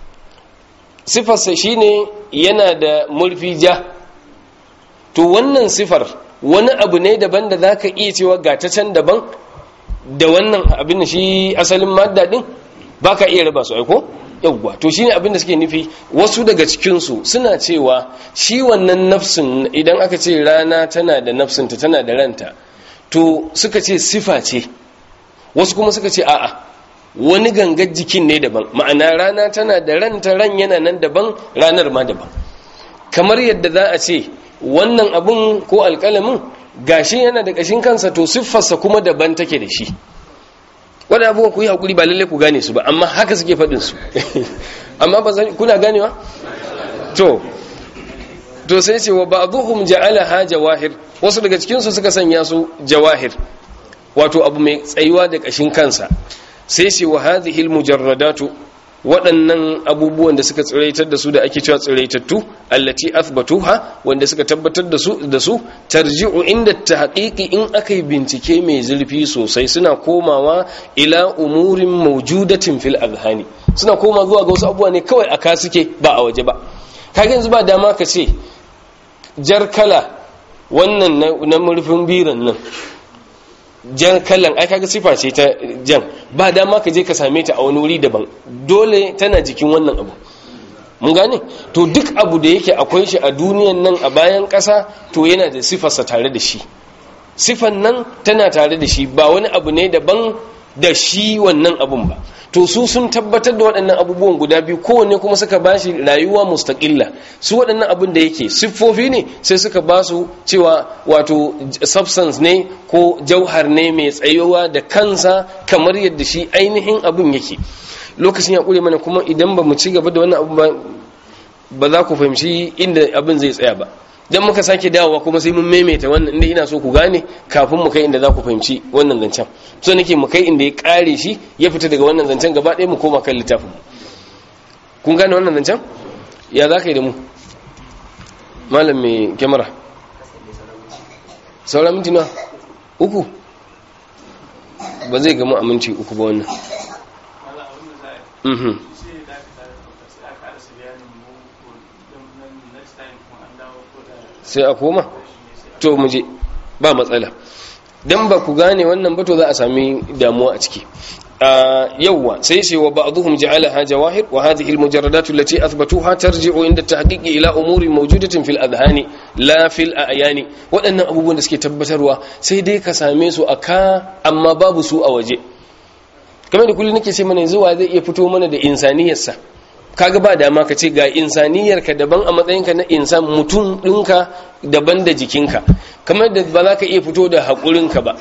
sifarsa shine yana da murfi ja to wannan sifar wani abu ne daban da zaka iya cewa ga ta can daban da wannan abin da shi asalin madda din baka iya raba su aiko yawwa to shine abin da suke nufi wasu daga cikin su suna cewa shi wannan nafsin idan aka ce rana tana da nafsinta tana da ranta to suka ce sifa ce wasu kuma suka ce a'a wani gangar jikin ne daban ma'ana rana tana da ranta ran yana nan daban ranar ma daban kamar yadda za a ce wannan abun ko alƙalamin gashi yana da ƙashin kansa to siffarsa kuma daban take da shi wadda abubuwa ku yi haƙuri ba lalle ku gane su ba amma haka suke faɗin su amma ba kuna ganewa to to sai ce wa ba'dhum ja'alaha jawahir wasu daga cikin su suka sanya su jawahir wato abu mai tsayuwa da ƙashin kansa sai ce wa hadhihi almujarradatu waɗannan abubuwan da suka tsiraitar da su da ake cewa tsiraitattu allati athbatuha wanda suka tabbatar da su da su tarji'u inda tahqiqi in akai bincike mai zurfi sosai suna komawa ila umurin mawjudatin fil azhani suna koma zuwa ga wasu abubuwa ne kawai aka suke ba a waje ba kage yanzu ba dama ka ce jar kala wannan na murfin biran nan jan kallon ai kaga sifa ce ta jan ba dama ka je ka same ta a wani wuri daban dole tana jikin wannan abu mun gane to duk abu da yake akwai shi a duniyan nan a bayan ƙasa to yana da sifarsa tare da shi sifan nan tana tare da shi ba wani abu ne daban da shi wannan abun ba to su sun tabbatar da waɗannan abubuwan guda biyu kowanne kuma suka ba shi rayuwa mustaƙilla su waɗannan abin da yake siffofi ne sai suka ba su cewa wato substance ne ko jauhar ne mai tsayuwa da kansa kamar yadda shi ainihin abin yake lokacin ya ƙure mana kuma idan ba mu ci gaba da wannan abu ba za ku fahimci inda abin zai tsaya ba dan muka sake dawowa kuma sai mun maimaita wannan inda ina so ku gane kafin mu kai inda za ku fahimci wannan zancen so nake mu kai inda ya kare shi ya fita daga wannan zancen gaba ɗaya mu koma kan littafin kun gane wannan zancen ya za ka yi da mu malam mai kyamara sauran minti na uku ba zai gama a minti uku ba wannan sai a koma to muje ba matsala dan ba ku gane wannan ba to za a sami damuwa a ciki yawwa sai sai wa ba'dhum ja'alaha jawahir wa hadhihi almujarradat allati athbatuha tarji'u inda tahqiqi ila umuri mawjudatin fil adhani la fil a'yani waɗannan abubuwan da suke tabbatarwa sai dai ka same su aka amma babu su a waje kamar da kullum nake ce mana yanzu wa zai iya fito mana da insaniyarsa kaga ba dama ka ce ga insaniyarka daban a matsayinka na insan mutum ɗinka daban da jikinka kamar da ba za ka iya fito da haƙurinka ba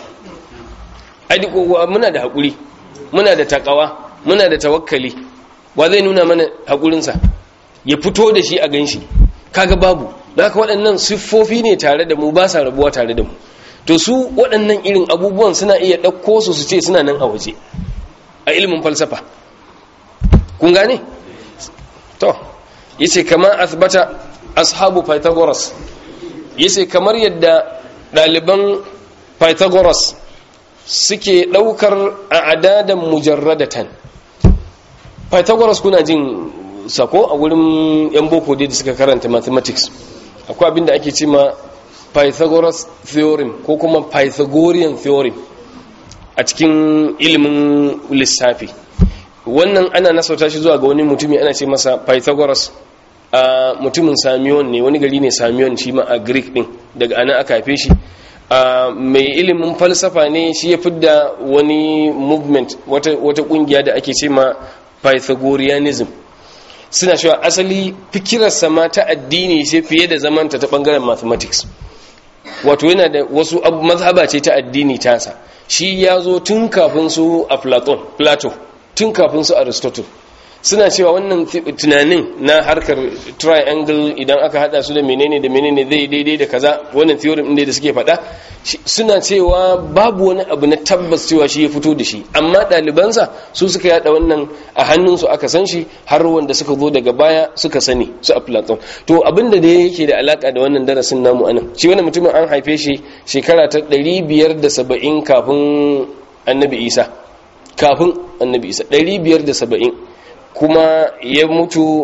muna da haƙuri muna da takawa muna da tawakkali wa zai nuna mana haƙurinsa ya fito da shi a gan shi kaga babu da haka waɗannan siffofi ne tare da mu ba sa rabuwa tare da mu to su waɗannan irin abubuwan suna iya ɗauko su su ce suna nan a waje a ilimin falsafa kun gane to yace kama asbata ashabu pythagoras yace kamar yadda daliban pythagoras suke daukar a adadan mujarradatan pythagoras kuna jin sako a wurin yan boko da suka karanta mathematics akwai abin da ake cima pythagoras theorem ko kuma pythagorean theorem a cikin ilimin lissafi wannan ana nasauta shi zuwa ga wani mutumi ana ce masa pythagoras a mutumin samiyon ne wani gari ne samiyon shi ma a greek din daga ana aka haife shi mai ilimin falsafa ne shi ya fidda wani movement wata kungiya da ake ce ma pythagoreanism suna cewa asali fikirarsa ma ta addini ce fiye da zamanta ta bangaren mathematics wato yana da wasu mazhaba ce ta addini tasa shi ya zo tun kafin su a platon plato tun kafin su aristotle suna cewa wannan tunanin na harkar triangle idan aka hada su da menene da menene zai daidai da kaza wannan theorem din da suke faɗa suna cewa babu wani abu na tabbas cewa shi ya fito da shi amma ɗalibansa su suka yada wannan a hannunsu aka san shi har wanda suka zo daga baya suka sani su a platon to abinda da yake da alaka da wannan darasin namu anan shi wannan mutumin an haife shi shekara ta 570 kafin annabi isa kafin annabi isa 570 kuma ya mutu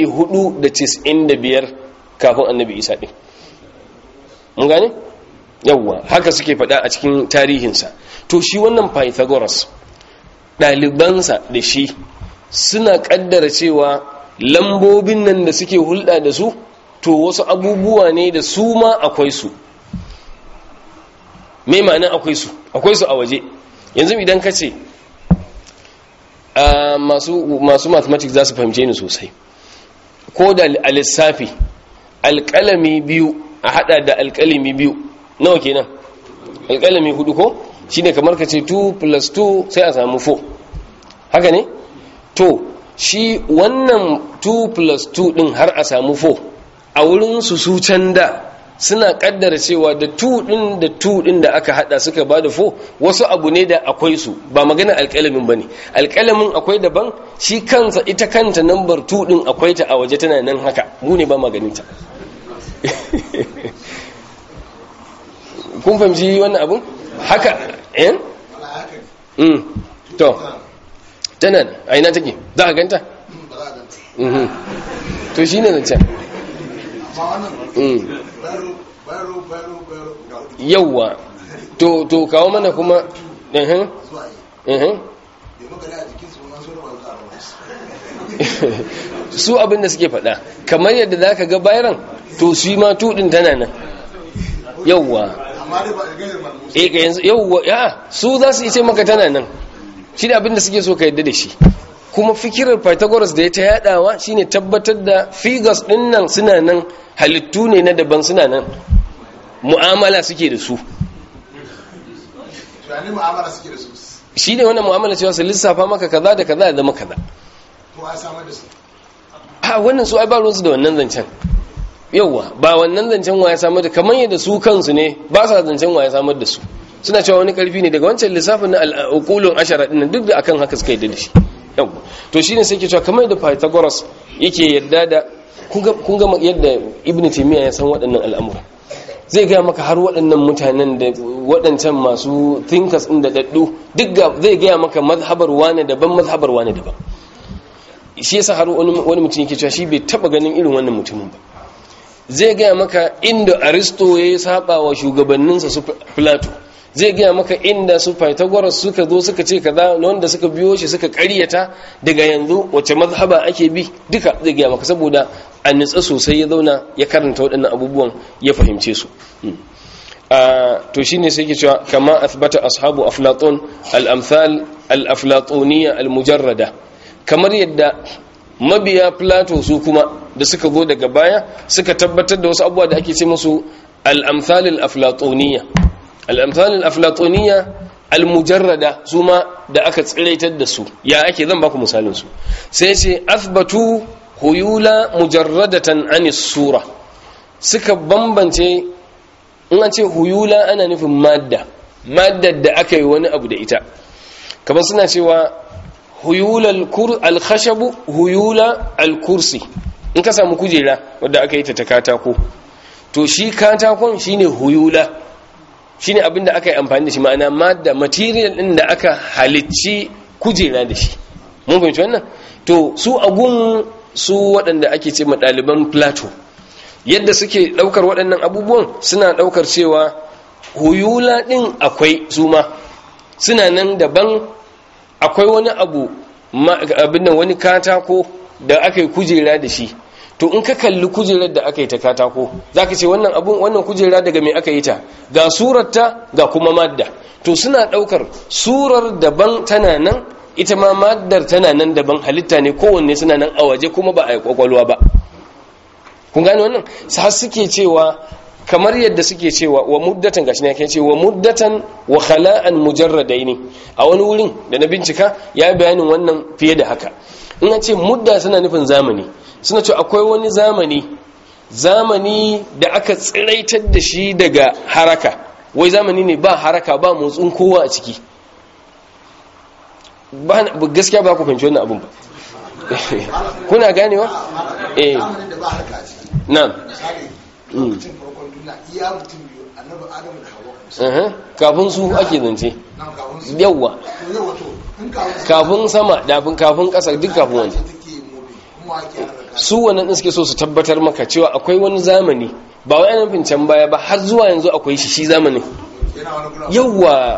495 kafin annabi isa din mun gane yawwa haka suke faɗa a cikin tarihinsa to shi wannan pythagoras ɗalibansa da shi suna ƙaddara cewa lambobin nan da suke hulɗa da su to wasu abubuwa ne da su ma akwai su me ma'ana akwai su akwai su a waje yanzu idan ka ce masu masu mathematics za su fahimce ni sosai ko da a lissafi alƙalami biyu a hada da alƙalami biyu nawa kenan alƙalami hudu ko shine kamar ka ce 2 plus 2 sai a samu 4 haka ne to shi wannan 2 plus 2 din har a samu 4 a wurin su su can da suna kaddara cewa da 2 din da 2 din da aka hada suka bada 4 wasu abu ne da akwai su ba magana alƙalamin bane alƙalamin akwai daban shi kansa ita kanta number 2 din akwai ta a waje tana nan haka mu ne ba maganin ta kun fahimci wannan abun haka eh mm to tana a ina take za a ganta mhm to shine zancen mm yawwa to to kawo mana kuma eh eh su abin da suke faɗa kamar yadda za ka ga bayan to su ma tudin tana nan yauwa yauwa ya su za su ce maka tana nan shi da abin da suke so ka yadda da shi kuma fikirar pythagoras da ya ta yadawa shine tabbatar da figures din nan suna nan halittu ne na daban suna nan mu'amala suke da su shi ne wannan mu'amala cewa su lissafa maka kaza da kaza da zama kaza a wannan su ai ba ruwansu da wannan zancen yauwa ba wannan zancen wa ya samar da kamar yadda su kansu ne ba sa zancen wa ya samar da su suna cewa wani karfi ne daga wancan lissafin na al'ukulun ashara dinnan duk da akan haka suka yadda da shi yauwa to shine sai ke cewa kamar yadda pythagoras yake yadda da kun ga yadda ibnu taymiya ya san waɗannan al'amura zai gaya maka har waɗannan mutanen da waɗancan masu thinkers ɗin da daddu duk zai gaya maka mazhabar wane daban mazhabar wane daban shi yasa har wani mutum yake cewa shi bai taba ganin irin wannan mutumin ba zai gaya maka inda aristo ya yi saba wa shugabanninsa su plato zai gaya maka inda su pythagoras suka zo suka ce kaza wanda suka biyo shi suka karyata daga yanzu wace mazhaba ake bi duka zai gaya maka saboda a nitsa sosai ya zauna ya karanta waɗannan abubuwan ya fahimce su to shine sai ke cewa kama athbata ashabu aflatun al-amthal al-aflatuniyya al-mujarrada kamar yadda mabiya plato su kuma da suka zo daga baya suka tabbatar da wasu abubuwa da ake ce musu al-amthal al-aflatuniyya al-amthal al-aflatuniyya al-mujarrada su ma da aka tsiraitar da su ya ake zan baku misalin su sai ce athbatu huyula mujarradatan anis sura suka bambance in an ce huyula ana nufin madda maddar da aka yi wani abu da ita kamar suna cewa huyula alkhashabu huyula alkursi in ka samu kujera wadda aka yi ta ta katako to shi katakon shine huyula shine abinda aka yi amfani da shi ma'ana madda material din da aka halicci kujera da shi mun fahimci wannan to su agun su waɗanda ake ce ma ɗaliban plato yadda suke ɗaukar waɗannan abubuwan suna ɗaukar cewa huyula ɗin akwai su ma suna nan daban akwai wani abu abin wani katako da aka yi kujera da shi to in ka kalli kujerar da aka yi ta katako za ka ce wannan abun wannan kujera daga mai aka yi ta ga surarta ga kuma madda to suna ɗaukar surar daban tana nan ita ma maddar tana nan daban halitta ne kowanne suna nan a waje kuma ba a yi kwakwalwa ba kun gane wannan sa suke cewa kamar yadda suke cewa wa muddatan gashi ne yake ce wa muddatan wa khala'an mujarradaini a wani wurin da na bincika ya bayanin wannan fiye da haka in an ce mudda suna nufin zamani suna ce akwai wani zamani zamani da aka tsiraitar da shi daga haraka wai zamani ne ba haraka ba motsin kowa a ciki gaskiya ba ku fahimci wannan abun ba kuna ganewa eh na'am lokacin farkon duniya iya mutum biyu annabi adamu da hawa kafin su ake zance nan kafin su yawwa to yau wato in kafin kafin sama dafin kafin ƙasa duk kafin wani ce take mobe kuma ake harka su wannan din suke so su tabbatar maka cewa akwai wani zamani ba wai ana nufin can baya ba har zuwa yanzu akwai shi shi zamanin yana wani gura yawwa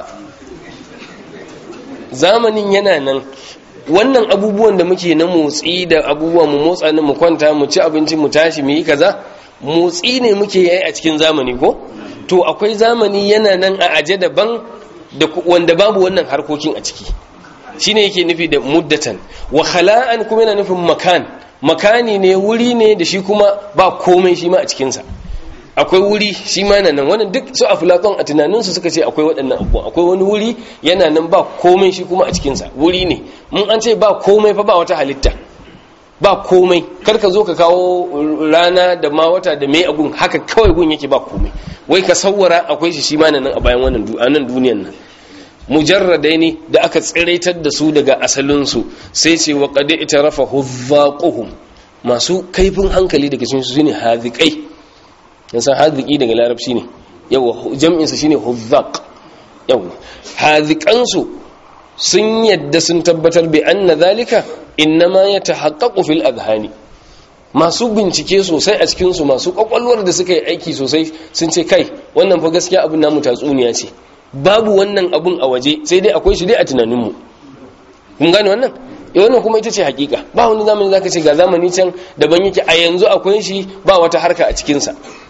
zamanin yana nan wannan abubuwan da muke na motsi da abubuwan mu motsa ne mu kwanta mu ci abinci mu tashi mu yi kaza motsi ne muke yi a cikin zamani ko to akwai zamani yana nan a aje daban da ku- wanda babu wannan harkokin a ciki shine yake nufi da muddatan wa khala'an kuma yana nufin makan makani ne wuri ne da shi kuma ba komai shi ma a cikinsa akwai wuri shi ma yana nan wannan duk su aflaton a tunaninsu suka ce akwai waɗannan abubuwan akwai wani wuri yana nan ba komai shi kuma a cikinsa wuri ne mun an ce ba komai fa ba wata halitta ba komai kar ka zo ka kawo rana da ma wata da mai agun haka kawai gun yake ba komai wai ka sawwara akwai shi shi ma nan a bayan wannan du- a nan duniyan nan mujarradai ne da aka tsiraitar da su daga asalinsu sai ce wa qad itarafa huzzaquhum masu kaifin hankali daga cikin su ne haziqai yan san haziki daga larabci ne yawa jam'in sa shine huzzaq yawa hazikan su sun yadda sun tabbatar bi anna zalika innama yatahaqqaqu fil adhani masu bincike sosai a cikin su masu kwakwalwar da suka yi aiki sosai sun ce kai wannan fa gaskiya abin namu tatsuniya ce babu wannan abun a waje sai dai akwai shi dai a tunaninmu kun gane wannan eh wannan kuma ita ce hakika ba wani zamani zaka ce ga zamani can daban yake a yanzu akwai shi ba wata harka a cikinsa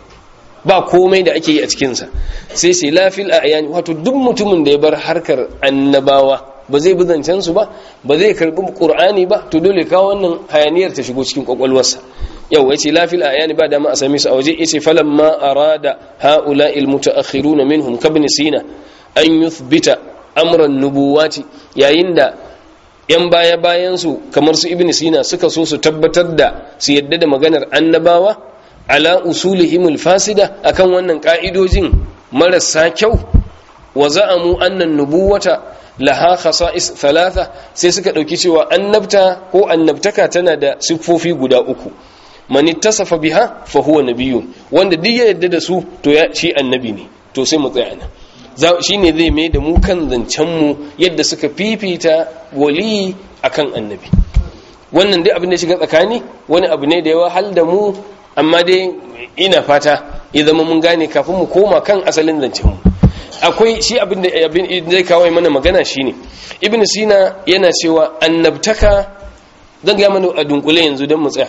ba komai da ake yi a cikinsa sai sai lafil a ayani wato duk mutumin da ya bar harkar annabawa ba zai bi zancen su ba ba zai karbi qur'ani ba to dole kawo wannan hayaniyar ta shigo cikin kwakwalwarsa yau yace lafil a ayani ba dama a same su a waje yace falamma arada haula al mutaakhiruna minhum kabni sina an yuthbita amran nubuwati yayin da yan baya bayan su kamar su ibn sina suka so su tabbatar da su yadda da maganar annabawa ala usulihimul fasida akan wannan ka'idojin marasa kyau wa za'amu annan nubuwata laha khasa'is thalatha sai suka dauki cewa annabta ko annabtaka tana da siffofi guda uku man ittasafa biha fa huwa nabiyyun wanda duk ya yadda da su to ya shi annabi ne to sai mu tsaya nan shi ne zai mai da mu kan zancen mu yadda suka fifita wali akan annabi wannan dai abin da shiga tsakani wani abu ne da ya wahal da mu amma dai ina fata ya zama mun gane kafin mu koma kan asalin zancen mu akwai shi abin da abin zai kawo mana magana shine ibn sina yana cewa annabtaka zan ga mana a dunkule yanzu don mu tsaya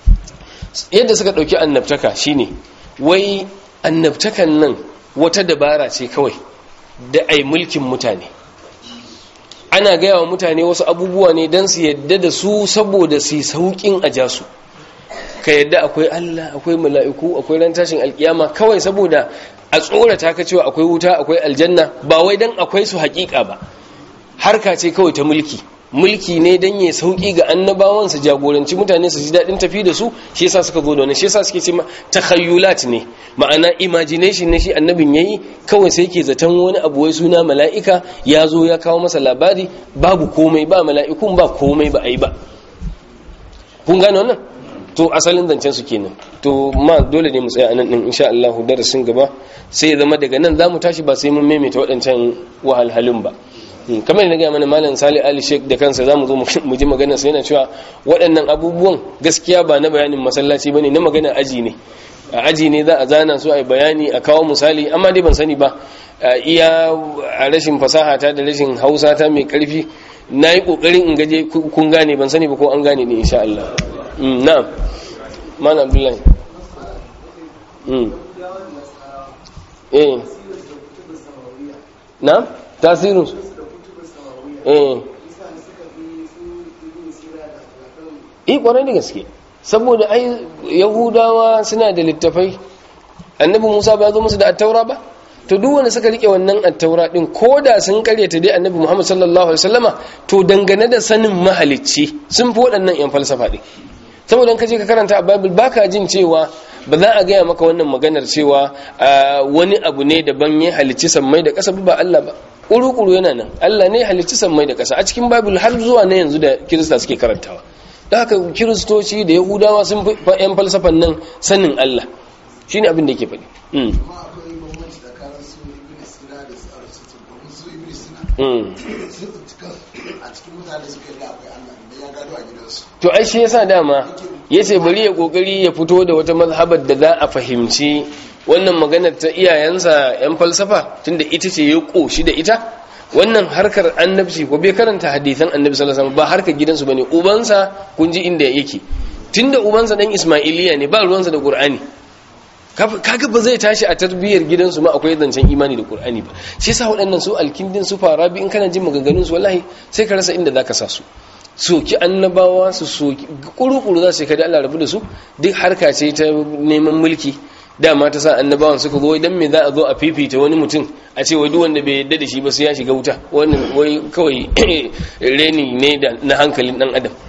yadda suka dauki annabtaka shine wai annabtakan nan wata dabara ce kawai da ai mulkin mutane ana gaya wa mutane wasu abubuwa ne don su yadda da su saboda su yi sauƙin a jasu ka yadda akwai Allah akwai mala'iku akwai ran tashin alkiyama kawai saboda a tsorata ka cewa akwai wuta akwai aljanna ba wai dan akwai su hakika ba harka ce kawai ta mulki mulki ne dan ya sauki ga annabawan su jagoranci mutane su ji dadin tafi da su shi yasa suka zo da wannan shi yasa suke ce takhayyulat ne ma'ana imagination ne shi annabin yayi kawai sai yake zaton wani abu wai suna mala'ika ya zo ya kawo masa labari babu komai ba mala'ikun ba komai ba ai ba kun gane wannan to asalin zancen su kenan to ma dole ne mu tsaya anan din insha Allah darasin gaba sai ya zama daga nan zamu tashi ba sai mun maimaita waɗancan wahalhalun ba kamar da gaya mana malam Salih Ali Sheikh da kansa zamu zo mu ji magana sai yana cewa waɗannan abubuwan gaskiya ba na bayanin masallaci bane na magana aji ne a aji ne za a zana su a bayani a kawo misali amma dai ban sani ba iya a rashin fasaha ta da rashin hausa ta mai karfi na yi ƙoƙarin in gaje kun gane ban sani ba ko an gane ne insha Allah na'am mana abdullahi eh na'am tasirin su eh eh kwarai da gaske saboda ai yahudawa suna da littafai annabi musa ba zo musu da attaura ba to duk wanda suka rike wannan attaura din koda sun karyata dai annabi muhammad sallallahu alaihi wasallama to dangane da sanin mahalicci sun fi waɗannan yan falsafa din saboda in ka je ka karanta a bible baka jin cewa ba za a gaya maka wannan maganar cewa wani abu ne daban ya halicci sammai da ƙasa ba Allah ba ƙuru-ƙuru yana nan Allah ne halicci sammai da ƙasa a cikin bible har zuwa na yanzu da kirista suke karantawa da haka kiristoci da yahudawa sun fi yan falsafan nan sanin Allah shi ne abin da yake faɗi amma akwai bambanci tsakanin su ibn sina da su aristotle domin su ibn sina sun tsinci a cikin mutane suka yi da akwai Allah idan ya gado a gidansu to ai shi yasa dama yace bari ya kokari ya fito da wata mazhabar da za a fahimci wannan maganar ta iyayensa yan falsafa tunda ita ce ya koshi da ita wannan harkar annabci ko bai karanta hadisan annabi sallallahu alaihi wasallam ba harkar gidansu bane ubansa kun ji inda yake tunda ubansa dan ismailiya ne ba ruwansa da qur'ani kaga ba zai tashi a tarbiyyar gidansu ma akwai zancen imani da qur'ani ba shi yasa waɗannan su alkindin su farabi in kana jin maganganun su wallahi sai ka rasa inda zaka sa su soki annabawa su soki kuru-kuru za su kada Allah rabu da su duk harka ce ta neman mulki dama ta sa annabawan suka zo idan me za a zo a fifita wani mutum a ce wai duk wanda bai yadda da shi ba sai ya shiga wuta wannan wai kawai reni ne da na hankalin dan adam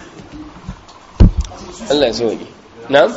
Allah ya sauke na'am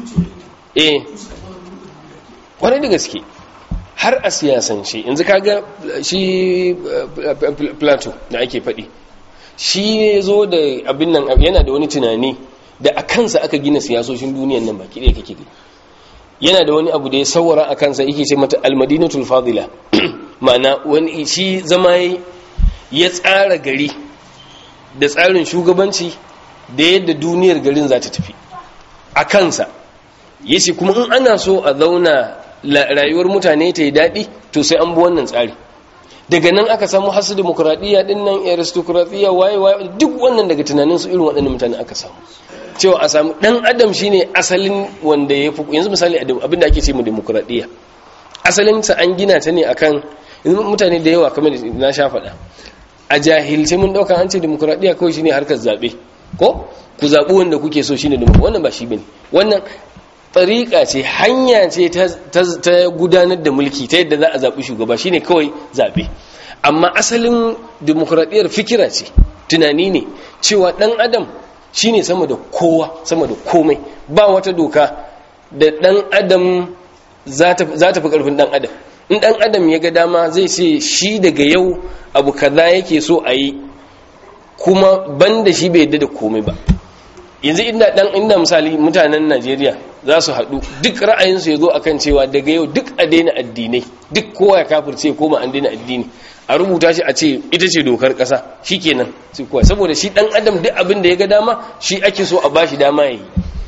eh kwarai da gaske har a siyasance yanzu kaga shi plato da ake faɗi shi ya zo da abin nan yana da wani tunani da a kansa aka gina siyasoshin duniyan nan baki ɗaya kake gani yana da wani abu da ya saurara a kansa yake ce mata almadinatul fadila ma'ana wani shi zama ya tsara gari da tsarin shugabanci da yadda duniyar garin za ta tafi a kansa ya ce kuma in ana so a zauna rayuwar mutane ta yi daɗi to sai an bi wannan tsari daga nan aka samu hasu demokuraɗiyya ɗin nan aristokratiyya waye waye duk wannan daga tunanin su irin waɗannan mutane aka samu cewa a samu ɗan adam shine asalin wanda ya fi yanzu misali abinda ake ce mu demokuraɗiyya asalinsa an gina ta ne akan mutane da yawa kamar na sha faɗa a jahilce mun ɗauka an ce demokuraɗiyya kawai shine harkar zaɓe ko ku zaɓi wanda kuke so shine demokuraɗiyya wannan ba shi bane wannan tsariƙa ce hanya ce ta gudanar da mulki ta yadda za a zaɓi shugaba shine kawai zaɓe amma asalin demokuraɗiyyar fikira ce tunani ne cewa ɗan adam shine sama da kowa sama da komai ba wata doka da ɗan adam za ta fi ƙarfin ɗan adam in ɗan adam ya ga dama zai ce shi daga yau abu kaza yake so a yi kuma banda shi bai yadda da komai ba yanzu inda dan inda misali mutanen Najeriya za su haɗu duk ra'ayinsu ya zo akan cewa daga yau duk a daina addinai duk kowa ya kafirce koma an daina addini a rubuta shi a ce ita ce dokar ƙasa shikenan sai kowa saboda shi dan adam duk abin da ya ga dama shi ake so a bashi dama yayi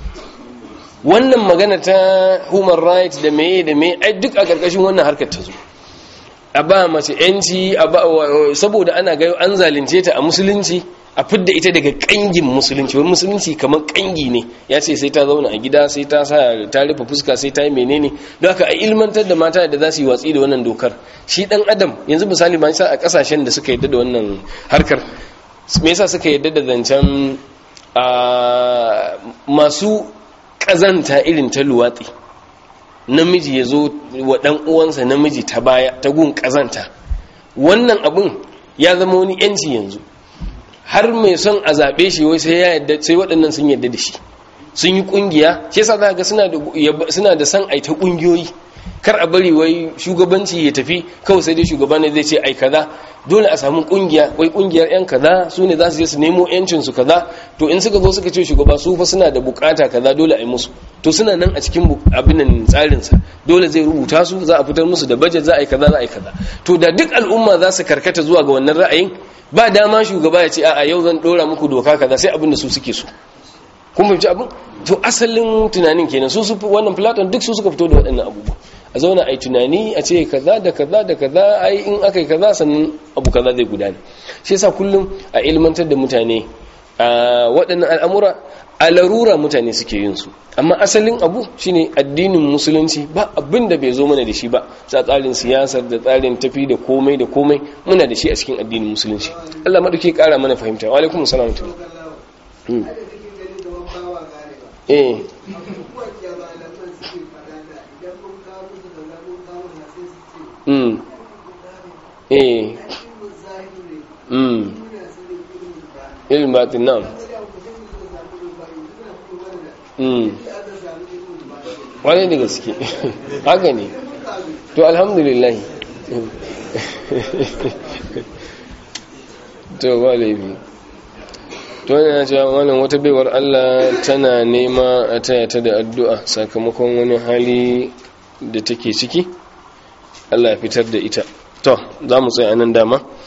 wannan magana ta human rights da meye da meye ai duk a ƙarƙashin wannan harkar ta zo a ba mace yanci saboda ana ga an zalunce ta a musulunci a fidda ita daga kangin musulunci wani musulunci kamar kangi ne ya ce sai ta zauna a gida sai ta sa ta rufe fuska sai ta yi menene don haka a ilmantar da mata da za su yi watsi da wannan dokar shi dan adam yanzu misali ma sa a kasashen da suka yadda da wannan harkar me yasa suka yadda da zancen masu kazanta irin ta luwatsi namiji ya zo wa dan uwansa namiji ta baya ta gun kazanta wannan abun ya zama wani yanci yanzu har mai son a zaɓe shi wai sai ya yadda sai waɗannan sun yadda da shi sun yi ƙungiya shi yasa za ga suna da suna da san aita ƙungiyoyi kar a bari wai shugabanci ya tafi kawai sai dai shugaba ne zai ce ai kaza dole a samu ƙungiya wai ƙungiyar yan kaza su ne za su je su nemo yancin su kaza to in suka zo suka ce shugaba su fa suna da bukata kaza dole a yi musu to suna nan a cikin abin nan tsarin sa dole zai rubuta su za a fitar musu da budget za a yi kaza za a yi kaza to da duk al'umma za su karkata zuwa ga wannan ra'ayin ba dama shugaba ya ce a yau zan dora muku doka kaza sai abin da su suke so kun fahimci abin to asalin tunanin kenan su su wannan platon duk su suka fito da waɗannan abubuwa a zauna a yi tunani a ce kaza da kaza da kaza ai in aka yi kaza sannan abu kaza zai gudana shi yasa kullum a ilmantar da mutane a waɗannan al'amura a larura mutane suke yin su amma asalin abu shine addinin musulunci ba abin da bai zo mana da shi ba sa tsarin siyasar da tsarin tafi da komai da komai muna da shi a cikin addinin musulunci Allah madauke kara mana fahimta wa alaikum salam eh mm eh mm ilmin batin nan wani da gaske haka ne to alhamdulillah to ba laifi to wani na cewa wannan wata baiwar allah tana nema a taya ta da addu'a sakamakon wani hali da take ciki allah fitar da ita to za mu tsaye nan dama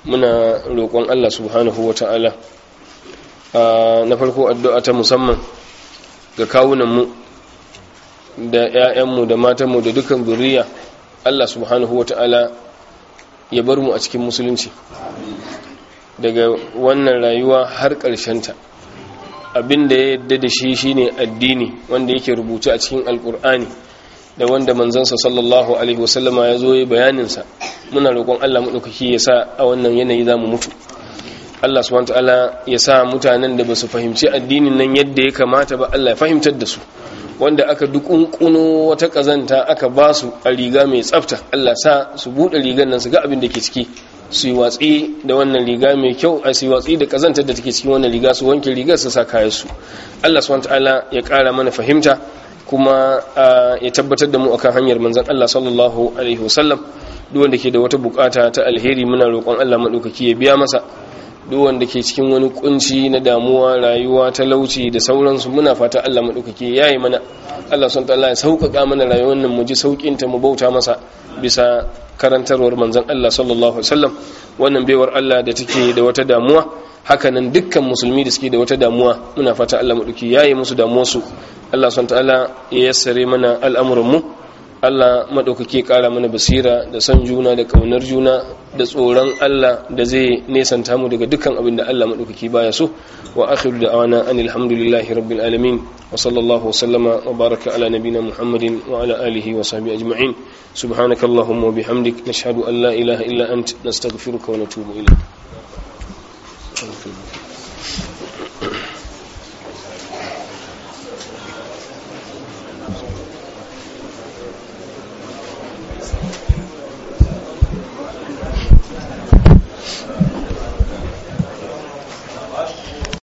muna roƙon Allah subhanahu wata'ala na farko addu'a ta musamman ga kawunanmu da 'ya'yanmu da matanmu da dukkan zuriya Allah subhanahu wata'ala ya bar mu a cikin musulunci daga wannan rayuwa har ta abin da ya yadda da shi shine addini wanda yake rubuce a cikin alkur'ani da wanda manzansa sallallahu alaihi wasallama ya zo ya bayaninsa muna roƙon Allah maɗaukaki ya sa a wannan yanayi za mu mutu Allah subhanahu ta'ala ya sa mutanen da ba su fahimci addinin nan yadda ya kamata ba Allah ya fahimtar da su wanda aka dukunkuno wata kazanta aka ba su a riga mai tsafta Allah sa su buɗe rigar nan su ga abin da ke ciki su yi watsi da wannan riga mai kyau a su yi watsi da kazantar da take cikin wannan riga su wanke rigar su sa kayan su Allah subhanahu ta'ala ya ƙara mana fahimta kuma ya tabbatar da mu akan hanyar manzon Allah sallallahu alaihi wasallam duk wanda ke da wata bukata ta alheri muna roƙon Allah madaukaki ya biya masa duk wanda ke cikin wani kunci na damuwa rayuwa talauci da sauransu muna fata Allah madaukaki ya yi mana Allah subhanahu ta'ala ya sauƙaƙa mana rayuwar nan mu ji sauƙin ta mu bauta masa bisa karantarwar manzon Allah sallallahu alaihi wasallam wannan baiwar Allah da take da wata damuwa hakanan dukkan musulmi da suke da wata damuwa muna fata Allah maɗauki ya yi musu damuwarsu Allah son ta'ala ya yassare mana al'amuranmu Allah maɗaukaki ƙara mana basira da son juna da ƙaunar juna da tsoron Allah da zai nesanta mu daga dukkan abin da Allah maɗaukaki baya so wa akhiru da awana an alhamdulillahi rabbil alamin wa sallallahu sallama wa baraka ala nabina muhammadin wa ala alihi wa sahbihi ajma'in subhanakallahumma wa bihamdik nashhadu an la ilaha illa ant nastaghfiruka wa natubu ilayk Thank you.